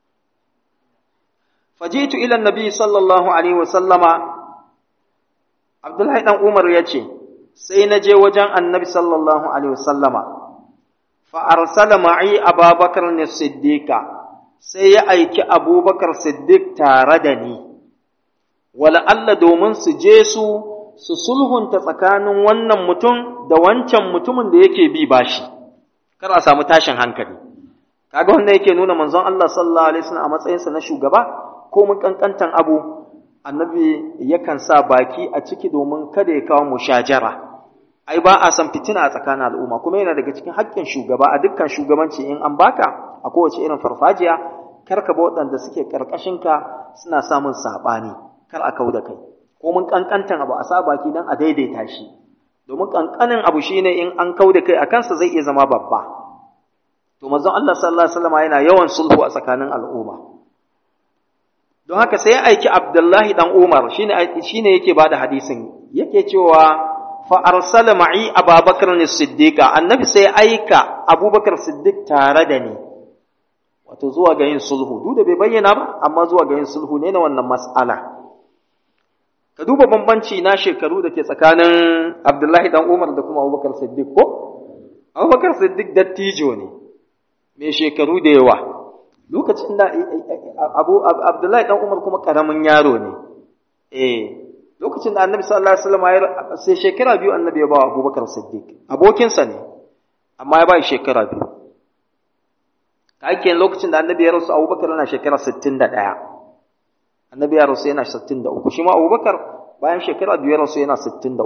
fajitu ila nabi sallallahu alaihi wasallama abdullahi dan umar ya ce sai na je wajen annabi sallallahu alaihi wasallama fa arsala ma'i ababakar ne siddiqa sai ya aiki abubakar siddiq tare da ni wala Allah domin su je su su sulhunta tsakanin wannan mutum da wancan mutumin da yake bi bashi kar a samu tashin hankali kaga wanda yake nuna manzon Allah sallallahu alaihi wasallam a matsayinsa na shugaba ko mun kankantan abu annabi yakan sa baki a ciki domin kada ya kawo mushajara ai ba a san fitina a tsakanin al'umma kuma yana daga cikin haƙƙin shugaba a dukkan shugabanci in an baka a kowace irin farfajiya kar ka ba waɗanda suke ƙarƙashinka suna samun saɓani kar a kau da kai ko mun kankantan abu a sa baki don a daidaita shi domin kankanin abu shine in an kau da kai a kansa zai iya zama babba to manzon Allah sallallahu alaihi wasallam yana yawan sulhu a tsakanin al'umma don haka sai ya aiki Abdullahi dan Umar shine shine yake bada hadisin yake cewa fa arsala ma'i Abubakar as-Siddiq annabi sai aika Abubakar Siddiq tare da ni wato zuwa ga yin sulhu duk da bai bayyana ba amma zuwa ga yin sulhu ne na wannan mas'ala ka duba bambanci na shekaru da ke tsakanin Abdullahi dan Umar da kuma Abubakar Siddiq ko Abubakar Siddiq dattijo ne mai shekaru da yawa lokacin da Abu Abdullahi dan Umar kuma karamin yaro ne eh lokacin da Annabi sallallahu alaihi wasallam ya sai shekara biyu Annabi ya ba Abubakar Siddiq abokinsa ne amma ya ba shi shekara biyu kake lokacin da Annabi ya rasu Abubakar yana shekara 61 Annabi ya rasu yana 63 shi ma Abubakar bayan shekara biyu ya rasu yana 63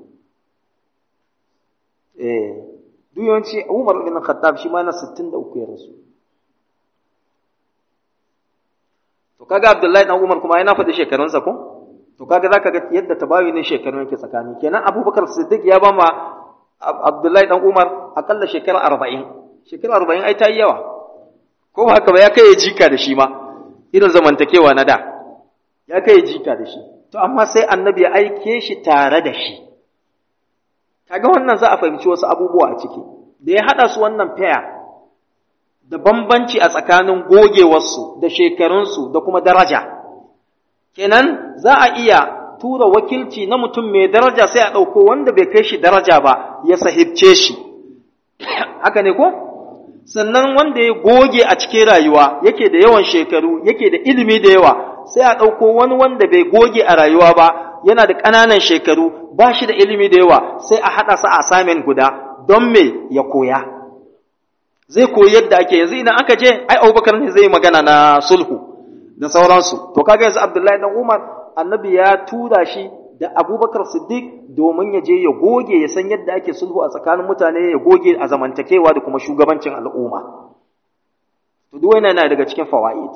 eh duk yawanci Umar bin Khattab shi ma yana 63 ya rasu to kaga Abdullahi dan Umar kuma yana faɗi shekarunsa ko to kaga zaka ga yadda tabawi ne shekarun yake tsakani kenan Abubakar Siddiq ya ba ma Abdullahi dan Umar akalla shekara 40 shekara 40 ai ta yi yawa ko ba haka ba ya kai jika da shi ma irin zamantakewa na da ya kai jika da shi to amma sai annabi ya aike shi tare da shi kaga wannan za a fahimci wasu abubuwa a ciki da ya haɗa su wannan faya da bambanci a tsakanin gogewarsu da shekarunsu da kuma daraja kenan za a iya tura wakilci na mutum mai daraja sai a ɗauko wanda bai kai shi daraja ba ya sahibce shi haka ne ko sannan wanda ya goge a cikin rayuwa yake da yawan shekaru yake da ilimi da yawa sai a ɗauko wani wanda bai goge a rayuwa ba yana da ƙananan shekaru ba shi da ilimi da yawa sai a haɗa sa a samin guda don me ya koya zai koyi yadda ake yanzu idan aka je ai abubakar ne zai magana na sulhu da sauransu to kaga yanzu abdullahi dan umar annabi ya tura shi da abubakar siddiq domin ya je ya goge ya san yadda ake sulhu a tsakanin mutane ya goge a zamantakewa da kuma shugabancin al'umma to duk wannan yana daga cikin fawaid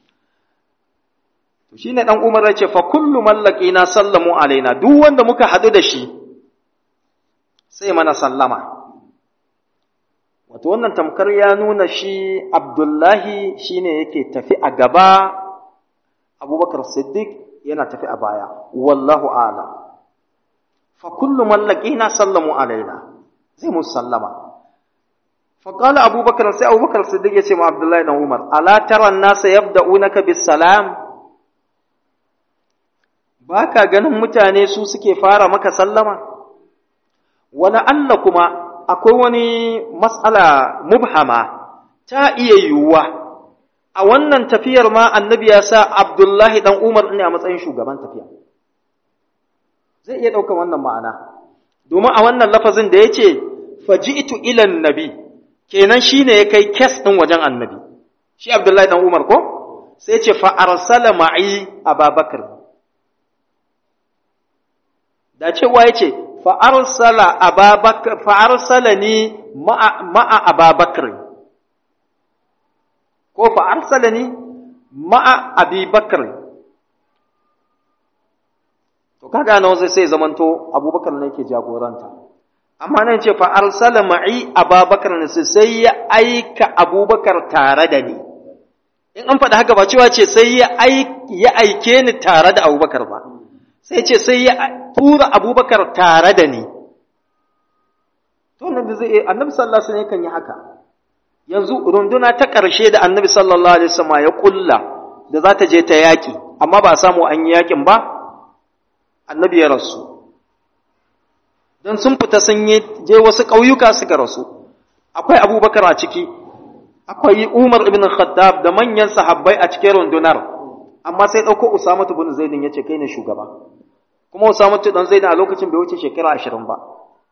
to shine dan umar ya ce fa kullu mallaqina sallamu alaina duk wanda muka hadu da shi sai mana sallama wato wannan tamkar ya nuna shi abdullahi shine yake tafi a gaba abubakar siddiq yana tafi a baya wallahu a'lam fa kullu man laqina sallamu alaina zai mu sallama fa qala abubakar sai abubakar siddiq yace ma abdullahi dan umar ala tara an-nasa yabda'unaka bis salam ba ka ganin mutane su suke fara maka sallama wani Allah kuma akwai wani matsala mubhama ta iya yiwuwa a wannan tafiyar ma annabi ya sa abdullahi dan umar ne a matsayin shugaban tafiya zai iya ɗaukar wannan ma'ana domin a wannan lafazin da ya ce faji'tu ilan nabi kenan shine ya kai kes ɗin wajen annabi shi abdullahi dan umar ko sai ce fa arsala ma'i ababakar da cewa ya ce fa arsala ababakar fa arsalani ma'a ababakar ko fa arsalani ma'a abubakar to kaga nan sai sai zamanto abubakar ne yake jagoranta amma nan ce fa arsala ma'i ababakar ne sai ya aika abubakar tare da ni in an faɗi haka ba cewa ce sai ya aike ni tare da abubakar ba sai ce sai ya tura abubakar tare da ni to nan da zai annabi sallallahu alaihi wasallam kan yi haka yanzu runduna ta ƙarshe da annabi sallallahu alaihi wasallam ya kulla da za ta je ta yaƙi amma ba a samu an yi yaƙin ba annabi ya rasu don sun fita sun yi je wasu ƙauyuka suka rasu akwai abubakar a ciki akwai umar ibn khattab da manyan sahabbai a cikin rundunar amma sai ɗauko usama ibn zaidin ya ce kai ne shugaba kuma usama dan zaidin a lokacin bai wuce shekara ashirin ba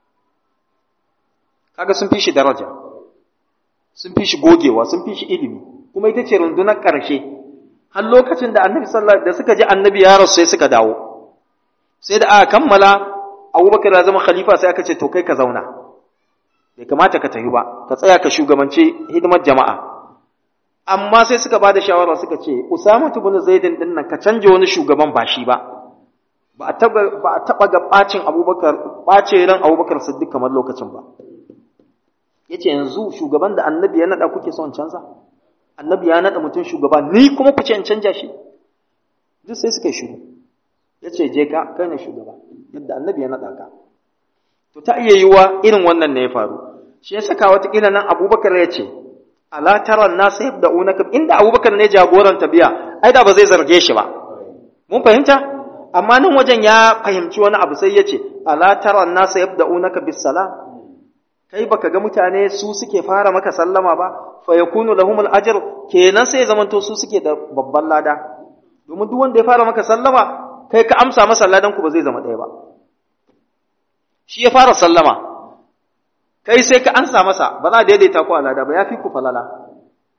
kaga sun fi shi daraja sun fi shi gogewa sun fi shi ilimi kuma ita ce rundunar ƙarshe har lokacin da annabi sallallahu da suka ji annabi ya rasu sai suka dawo sai da aka kammala abubakar ya zama khalifa sai aka ce to kai ka zauna bai kamata ka tafi ba ka tsaya ka shugabanci hidimar jama'a amma sai suka ba da shawara suka ce usama ibn zaidin din nan ka canje wani shugaban ba shi ba ba a taba ba a taba ga bacin abubakar bace ran abubakar siddiq kamar lokacin ba yace yanzu shugaban da annabi ya nada kuke son canza annabi ya nada mutum shugaba ni kuma ku ce in canja shi duk sai suka yi shiru yace je ka kai ne shugaba yadda annabi ya nada ka to ta iya yiwa irin wannan ne ya faru shi ya saka wata kila nan abubakar ya ce ala tara nasu yabda'unaka inda abubakar ne jagoran tabiya ai da ba zai zarge shi ba mun fahimta amma nan wajen ya fahimci wani abu sai ya ce ala tara nasu yabda'unaka bis salam kai baka ga mutane su suke fara maka sallama ba fa yakunu lahumul ajr kenan sai zamanto su suke da babban lada domin duk wanda ya fara maka sallama kai ka amsa masa ladan ku ba zai zama ɗaya ba shi ya fara sallama kai sai ka ansa masa ba za a daidaita ku a lada ba ya fi ku falala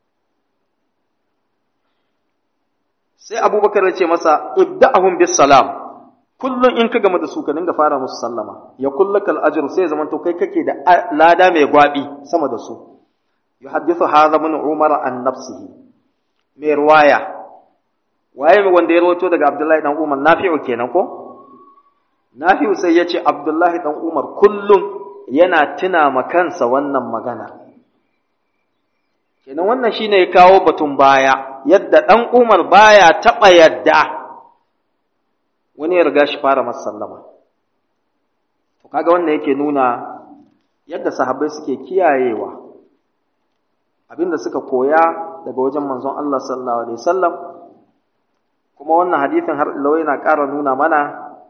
sai abubakar ya ce masa ibda'ahum bis salam kullum in ka gama da su ka dinga fara musu sallama ya kullakal ajr sai zaman to kai kake da lada mai gwabi sama da su yuhaddithu hadha min umar an nafsihi mai riwaya waye wanda ya rawaito daga abdullahi dan umar nafi'u kenan ko nafi'u sai ya ce abdullahi dan umar kullum yana tuna ma kansa wannan magana kenan wannan shine ya kawo batun baya yadda dan umar baya taba yadda wani ya riga shi fara masa sallama to kaga wannan yake nuna yadda sahabbai suke kiyayewa abinda suka koya daga wajen manzon Allah sallallahu alaihi wasallam kuma wannan hadisin har ila yana ƙara nuna mana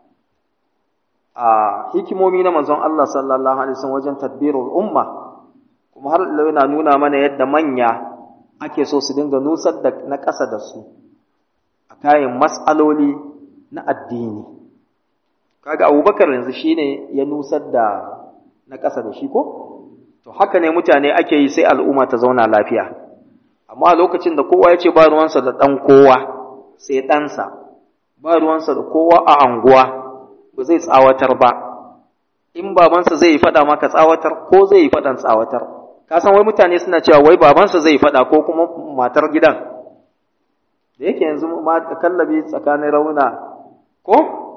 a hikimomi na manzon Allah sallallahu alaihi wasallam wajen tadbirul umma kuma har ila yana nuna mana yadda manya ake so su dinga nusar da na ƙasa da su a kayan mas'aloli na addini kaga abubakar yanzu shine ya nusar da na ƙasa da shi ko to haka ne mutane ake yi sai al'umma ta zauna lafiya amma a lokacin da kowa ya ce ba ruwansa da ɗan kowa sai ɗansa ba ruwansa da kowa a anguwa ba zai tsawatar ba in babansa zai yi faɗa maka tsawatar ko zai yi faɗan tsawatar ka san wai mutane suna cewa wai babansa zai yi faɗa ko kuma matar gidan da yake yanzu ma kallabi tsakanin rauna ko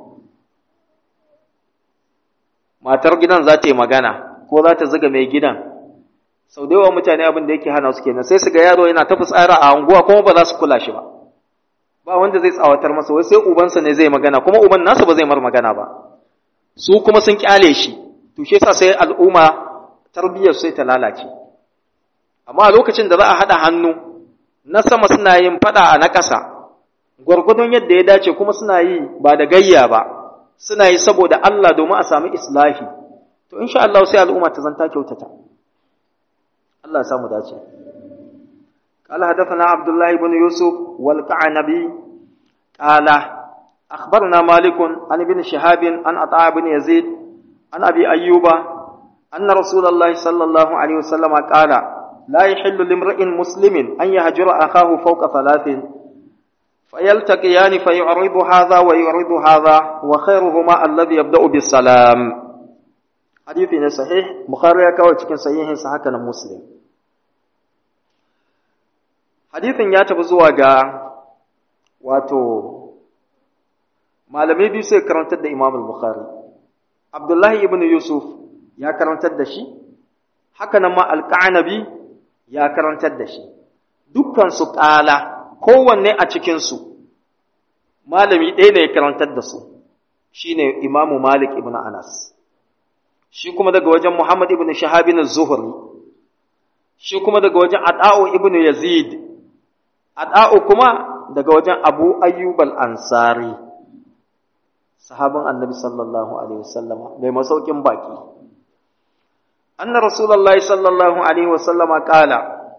matar gidan za ta yi magana ko za ta zuga mai gidan sau da yawa mutane abin da yake hana su kenan sai su ga yaro yana ta fitsara a anguwa kuma ba za su kula shi ba ba wanda zai tsawatar masa wai sai ubansa ne zai magana kuma uban nasa ba zai mar magana ba su kuma sun kyale shi to shi yasa sai al'umma tarbiyyar sai ta lalace amma a lokacin da za a haɗa hannu na sama suna yin faɗa a na ƙasa gwargwadon yadda ya dace kuma suna yi ba da gayya ba suna yi saboda Allah domin a sami islahi to insha Allah sai al'umma ta zanta kyautata Allah ya samu dace قال حدثنا عبد الله بن يوسف والقعنبي قال أخبرنا مالك عن ابن شهاب عن عطاء بن يزيد عن أبي أيوب أن رسول الله صلى الله عليه وسلم قال لا يحل لامرئ مسلم أن يهجر أخاه فوق ثلاث فيلتقيان فيعرض هذا ويعرض هذا وخيرهما الذي يبدأ بالسلام حديث صحيح بخاري كاو cikin sahihin sa haka nan muslim hadithin ya tafi zuwa ga wato malamai biyu sai karantar da Imam al-Bukhari Abdullahi ibn Yusuf ya karantar da shi haka nan ma al-Qanabi ya karantar da shi dukkan su ƙala kowanne a cikin su malami ɗaya ne ya karantar da su shine Imam Malik ibn Anas shi kuma daga wajen Muhammad ibn Shahab az-Zuhri shi kuma daga wajen Ata'u ibn Yazid Ata'u kuma daga wajen Abu Ayyub al-Ansari sahabin Annabi sallallahu alaihi wasallam mai masaukin baki anna rasulullahi sallallahu alaihi wasallam kala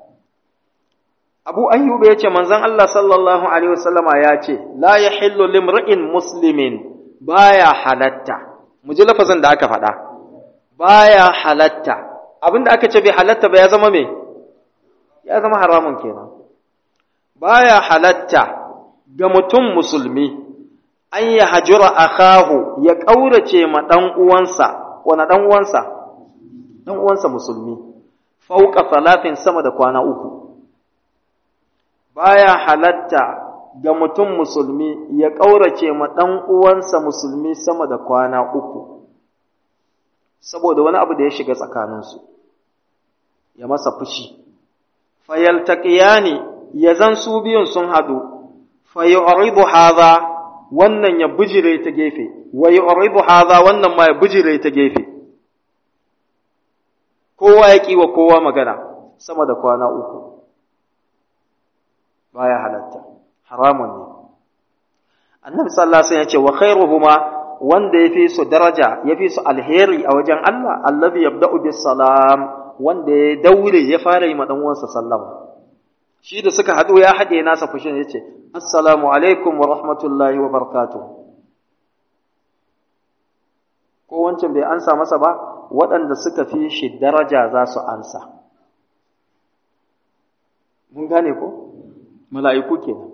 Abu Ayyub ya ce manzon Allah sallallahu alaihi wasallama ya ce la yahillu limri'in muslimin baya halatta mu ji lafazin da aka faɗa baya halatta abinda aka ce bai halatta ba ya zama me ya zama haramun kenan baya halatta ga mutum musulmi an ya hajura akahu ya ƙaurace ma ɗan uwansa wani ɗan uwansa ɗan uwansa musulmi fauka falafin sama da kwana uku baya halatta ga mutum musulmi ya ƙaurace ma ɗan uwansa musulmi sama da kwana uku saboda wani abu da ya shiga tsakaninsu ya masa fushi fayaltaqiyani ya zan su biyun sun hadu fayu'ridu hadha wannan ya bijire ta gefe wa yu'ridu hadha wannan ma ya bijire ta gefe kowa ya kiwa kowa magana sama da kwana uku baya halatta haramun ne annabi sallallahu alaihi wasallam ya ce wa khairuhuma wanda yafi su daraja yafi su alheri a wajen Allah allazi yabda'u bis salam wanda ya daure ya fara yi ma dan uwansa sallama shi da suka haɗu ya haɗe nasa fushin ya ce, Assalamu alaikum wa rahmatullahi wa barakatu. Ko wancan bai ansa masa ba, waɗanda suka fi shi daraja za su ansa. Mun gane ko? Mala'iku kenan.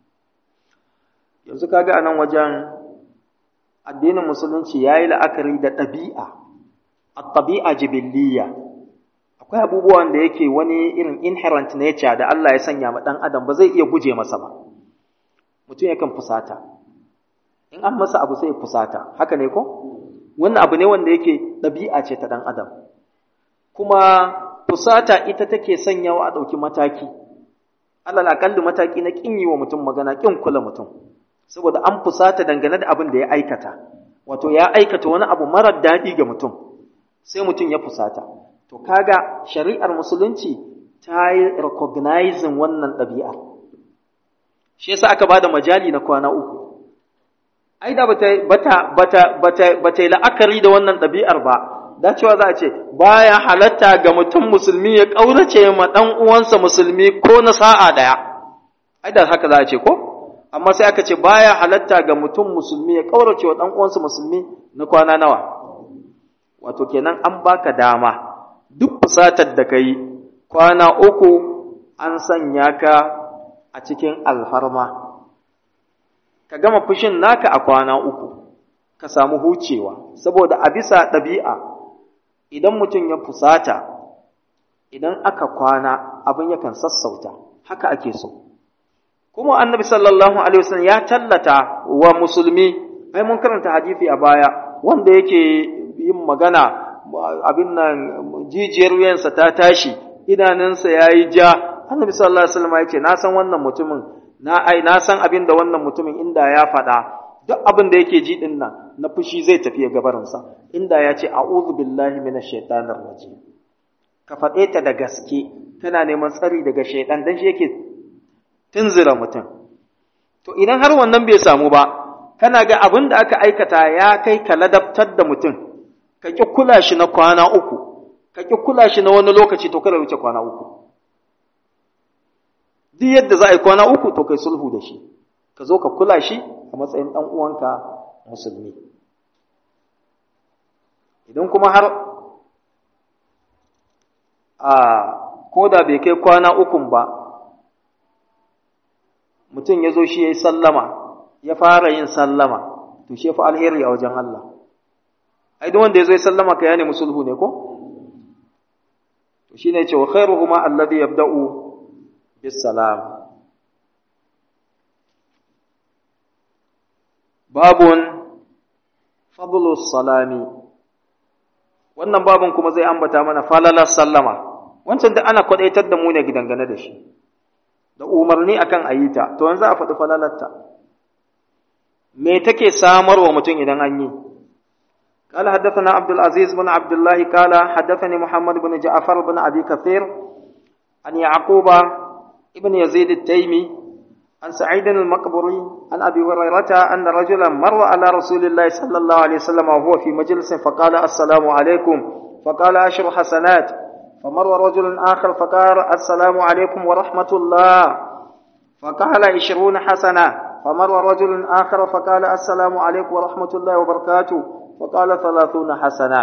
Yanzu kaga a nan wajen addinin musulunci ya yi la'akari da ɗabi'a, a ɗabi'a jibiliya. akwai abubuwan da yake wani irin inherent nature da Allah ya sanya ma ɗan adam ba zai iya guje masa ba mutum yakan fusata in an masa abu sai ya fusata haka ne ko wannan abu ne wanda yake ɗabi'a ce ta ɗan adam kuma fusata ita take sanyawa a ɗauki mataki alal akalli mataki na ƙin yi wa mutum magana ƙin kula mutum saboda an fusata dangane da abin da ya aikata wato ya aikata wani abu marar daɗi ga mutum sai mutum ya fusata To kaga shari'ar musulunci ta yi recognizing wannan ɗabi'ar. Shi yasa aka bada majali na kwana uku. Ai da bata bata bata bata bata la'akari da wannan ɗabi'ar ba. Da cewa za a ce baya halatta ga mutum musulmi ya ƙaurace ma ɗan uwansa musulmi ko na sa'a ɗaya. Ai da haka za a ce ko? Amma sai aka ce baya halatta ga mutum musulmi ya ƙaurace wa ɗan uwansa musulmi na kwana nawa. Wato kenan an baka dama. duk fusatar da ka yi kwana uku an sanya ka a cikin alfarma ka gama fushin naka a kwana uku ka samu hucewa saboda a bisa ɗabi'a idan mutum ya fusata idan aka kwana abin yakan sassauta haka ake so kuma annabi sallallahu alaihi wasallam ya tallata wa musulmi ai mun karanta hadisi a baya wanda yake yin magana abin nan jijiyar wuyansa ta tashi idanunsa ya yi ja annabi sallallahu alaihi wasallam ya ce na san wannan mutumin na ai na san abin da wannan mutumin inda ya faɗa duk abin da yake ji din nan na fushi zai tafi gabarinsa inda ya ce a'udhu billahi minash shaitanir rajim ka faɗe ta da gaske kana neman tsari daga shaitan dan shi yake tunzura mutum to idan har wannan bai samu ba kana ga abin da aka aikata ya kai ka ladabtar da mutum ka ƙi kula shi na kwana uku ka ƙi kula shi na wani lokaci to kada wuce kwana uku duk yadda za a yi kwana uku to kai sulhu da shi ka zo ka kula shi a matsayin ɗan uwanka musulmi idan kuma har a ko da bai kai kwana ukun ba mutum ya zo shi ya yi sallama ya fara yin sallama to shi fa alheri a wajen Allah ai duk wanda ya zo ya sallama ka ya nemi sulhu ne ko to shine ce wa khairuhuma alladhi yabda'u bis salam babun fadlu salami wannan babun kuma zai ambata mana falalar sallama wancan da ana kwadaitar da mu ne dangane da shi da umarni akan ayita to yanzu a faɗi falalarta me take samarwa mutum idan an yi قال حدثنا عبد العزيز بن عبد الله قال حدثني محمد بن جعفر بن أبي كثير عن يعقوب ابن يزيد التيمي عن سعيد المقبري عن أبي هريرة أن رجلا مر على رسول الله صلى الله عليه وسلم وهو في مجلس فقال السلام عليكم فقال أشر حسنات فمر رجل آخر فقال السلام عليكم ورحمة الله فقال عشرون حسنة فمر رجل آخر فقال السلام عليكم ورحمة الله وبركاته فقال ثلاثون حسنة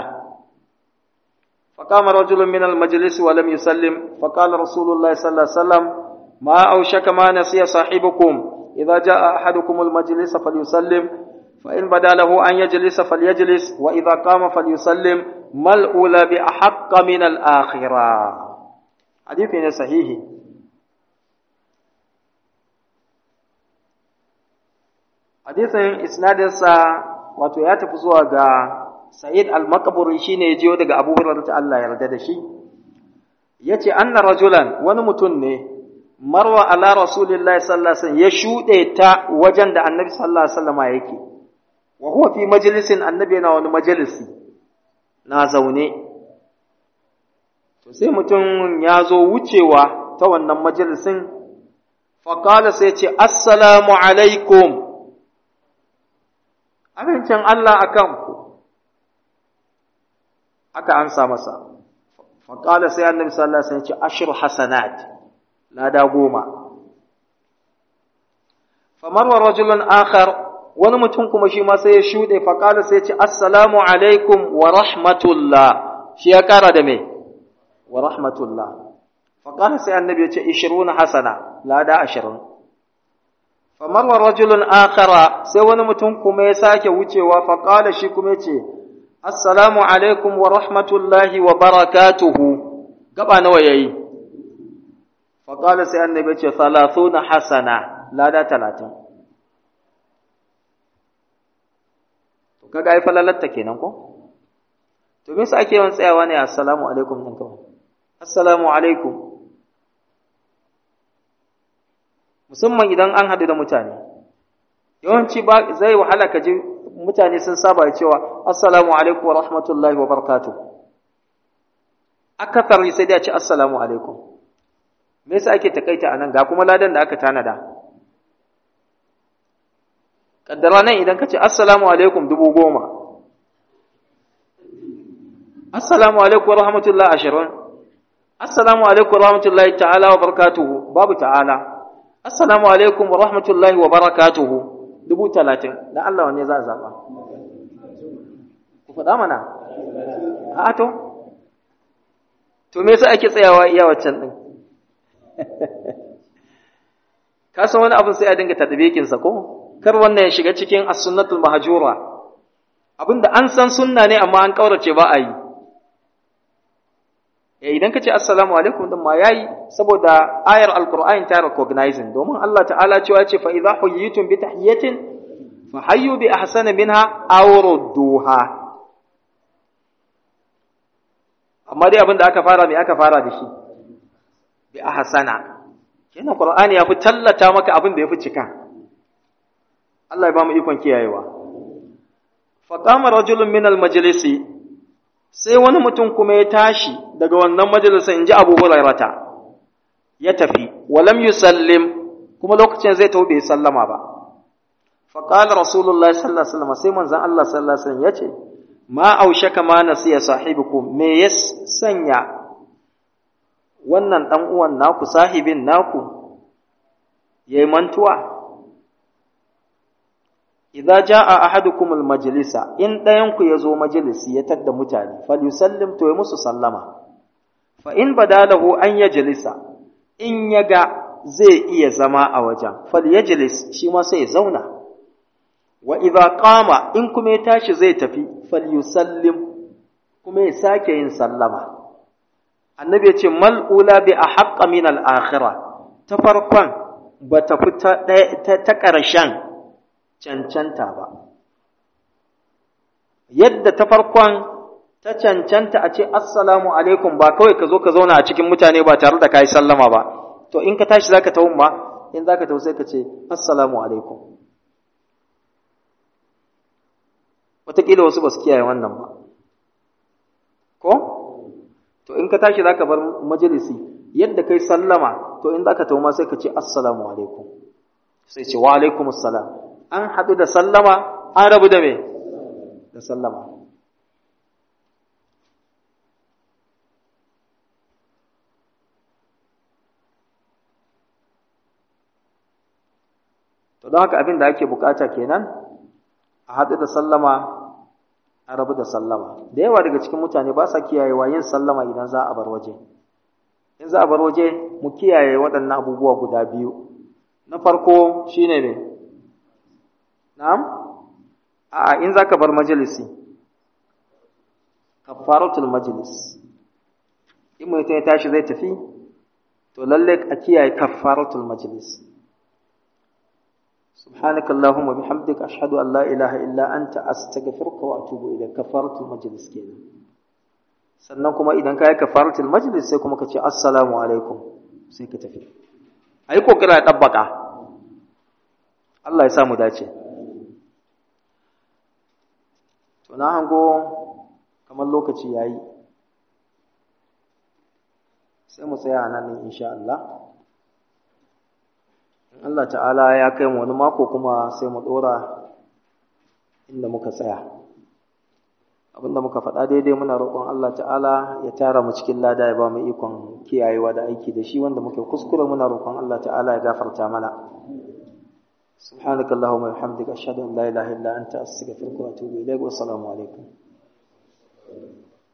فقام رجل من المجلس ولم يسلم فقال رسول الله صلى الله عليه وسلم ما أوشك ما نسي صاحبكم إذا جاء أحدكم المجلس فليسلم فإن بدا له أن يجلس فليجلس وإذا قام فليسلم ما الأولى بأحق من الآخرة حديث صحيح حديث إسناد wato ya tafi zuwa ga Sa'id al-Maqburi shine ya jiyo daga Abu Hurairah ta Allah yarda da shi yace anna rajulan wani mutum ne marwa ala rasulillahi sallallahu alaihi wasallam ya shude ta wajen da annabi sallallahu alaihi wasallam yake wa huwa fi majlisin annabi yana wani majalisi na zaune to sai mutum ya zo wucewa ta wannan majalisin faqala sai ce assalamu alaikum amincin Allah a kanku, aka ansa masa, faƙala sai annabi sallallahu Alaihi wasallam ce ashir hasanat, lada goma. Famarwa rajulun akhar wani mutum kuma shi ma sai ya shuɗe faƙala sai ce assalamu alaikum wa rahmatullah shi ya ƙara da me wa rahmatullah faƙala sai annabi ya ce ishiruna hasana lada ashirin famarwa rajulun akhara sai wani mutum kuma ya sake wucewa faƙala shi kuma ya ce assalamu alaikum wa rahmatullahi wa barakatuhu gaba nawa yayi faƙala sai annabi ya ce thalathuna hasana lada talatin to kaga ai falalatta kenan ko to me yasa ake yawan tsayawa ne assalamu alaikum din kawai assalamu alaikum musamman idan an haɗu da mutane yawanci ba zai wahala ka ji mutane sun saba cewa assalamu alaikum wa rahmatullahi wa barakatuh akasari sai dai a ce assalamu alaikum me yasa ake takaita anan ga kuma ladan da aka tanada kaddara nan idan ka ce assalamu alaikum dubu goma assalamu alaikum wa rahmatullahi ashirin assalamu alaikum wa rahmatullahi ta'ala wa barakatuhu babu ta'ala assalamu alaikum wa rahmatullahi wa barakatuhu dubu talatin da Allah wanne za a zaɓa ku faɗa mana a to to me yasa ake tsayawa iya waccan ɗin ka san wani abin sai a dinga tadbikinsa ko kar wannan ya shiga cikin as-sunnatul mahjura abinda an san sunna ne amma an kaurace ba a yi eh idan kace assalamu alaikum din ma yayi saboda ayar alqur'ani ta recognizing domin Allah ta'ala cewa ce fa idza huyitum bi tahiyatin fa hayyu bi ahsana minha aw rudduha amma dai abinda aka fara me aka fara da shi bi ahsana kenan qur'ani ya fi tallata maka abin da ya fi cika Allah ya ba mu ikon kiyayewa. Faƙama rajulun min almajalisi sai wani mutum kuma ya tashi daga wannan majalisa in ji Abu Hurairata ya tafi walam yusallim kuma lokacin zai tawo bai sallama ba fa qala rasulullahi sallallahu alaihi wasallam sai manzon Allah sallallahu alaihi wasallam yace ma aushaka ma nasiya sahibukum me ya sanya wannan dan uwan naku sahibin naku yayi mantuwa idza jaa ahadukum almajlisa in dayan ku yazo majalisi ya tadda mutane falyusallim to ya musu sallama fa in badalahu an yajlisa in yaga zai iya zama a wajen falyajlis shi ma sai ya zauna wa idza qama in kuma ya tashi zai tafi falyusallim kuma ya sake yin sallama annabi ya ce mal ula bi ahqqa min al akhirah ta farkon ba ta fi ta ƙarshen cancanta ba yadda ta farkon ta cancanta a ce assalamu alaikum ba kawai ka zo ka zauna a cikin mutane ba tare da ka yi sallama ba to in ka tashi zaka tawo ma in zaka tawo sai ka ce assalamu alaikum wataƙila wasu ba su kiyaye wannan ba ko to in ka tashi zaka bar majalisi yadda kai sallama to in zaka tawo ma sai ka ce assalamu alaikum sai ce wa alaikum assalam an haɗu da sallama an rabu da me da sallama to don haka abin da ake bukata kenan a haɗu da sallama a rabu da sallama da yawa daga cikin mutane ba sa kiyayewa yin sallama idan za a bar waje in za a bar waje mu kiyaye waɗannan abubuwa guda biyu na farko shine ne na'am a in za ka bar majalisi kafaratul majlis in mutum ya tashi zai tafi to lalle a kiyaye kafaratul majlis سبحانك اللهم وبحمدك أشهد أن لا إله إلا أنت أستغفرك وأتوب إليك كفارة المجلس كده sannan kuma idan ka yi kafaratul majlis sai kuma ka ce assalamu alaikum sai ka tafi ayi kokari a tabbaka Allah ya samu dace to na hango kamar lokaci yayi sai mu tsaya nan insha Allah Allah ta'ala ya kai mu wani mako kuma sai mu dora inda muka tsaya abinda muka faɗa daidai muna roƙon Allah ta'ala ya tara mu cikin lada ya ba mu ikon kiyayewa da aiki da shi wanda muke kuskure muna roƙon Allah ta'ala ya gafarta mana سبحانك اللهم وبحمدك أشهد أن لا إله إلا أنت أستغفرك وأتوب إليك والسلام عليكم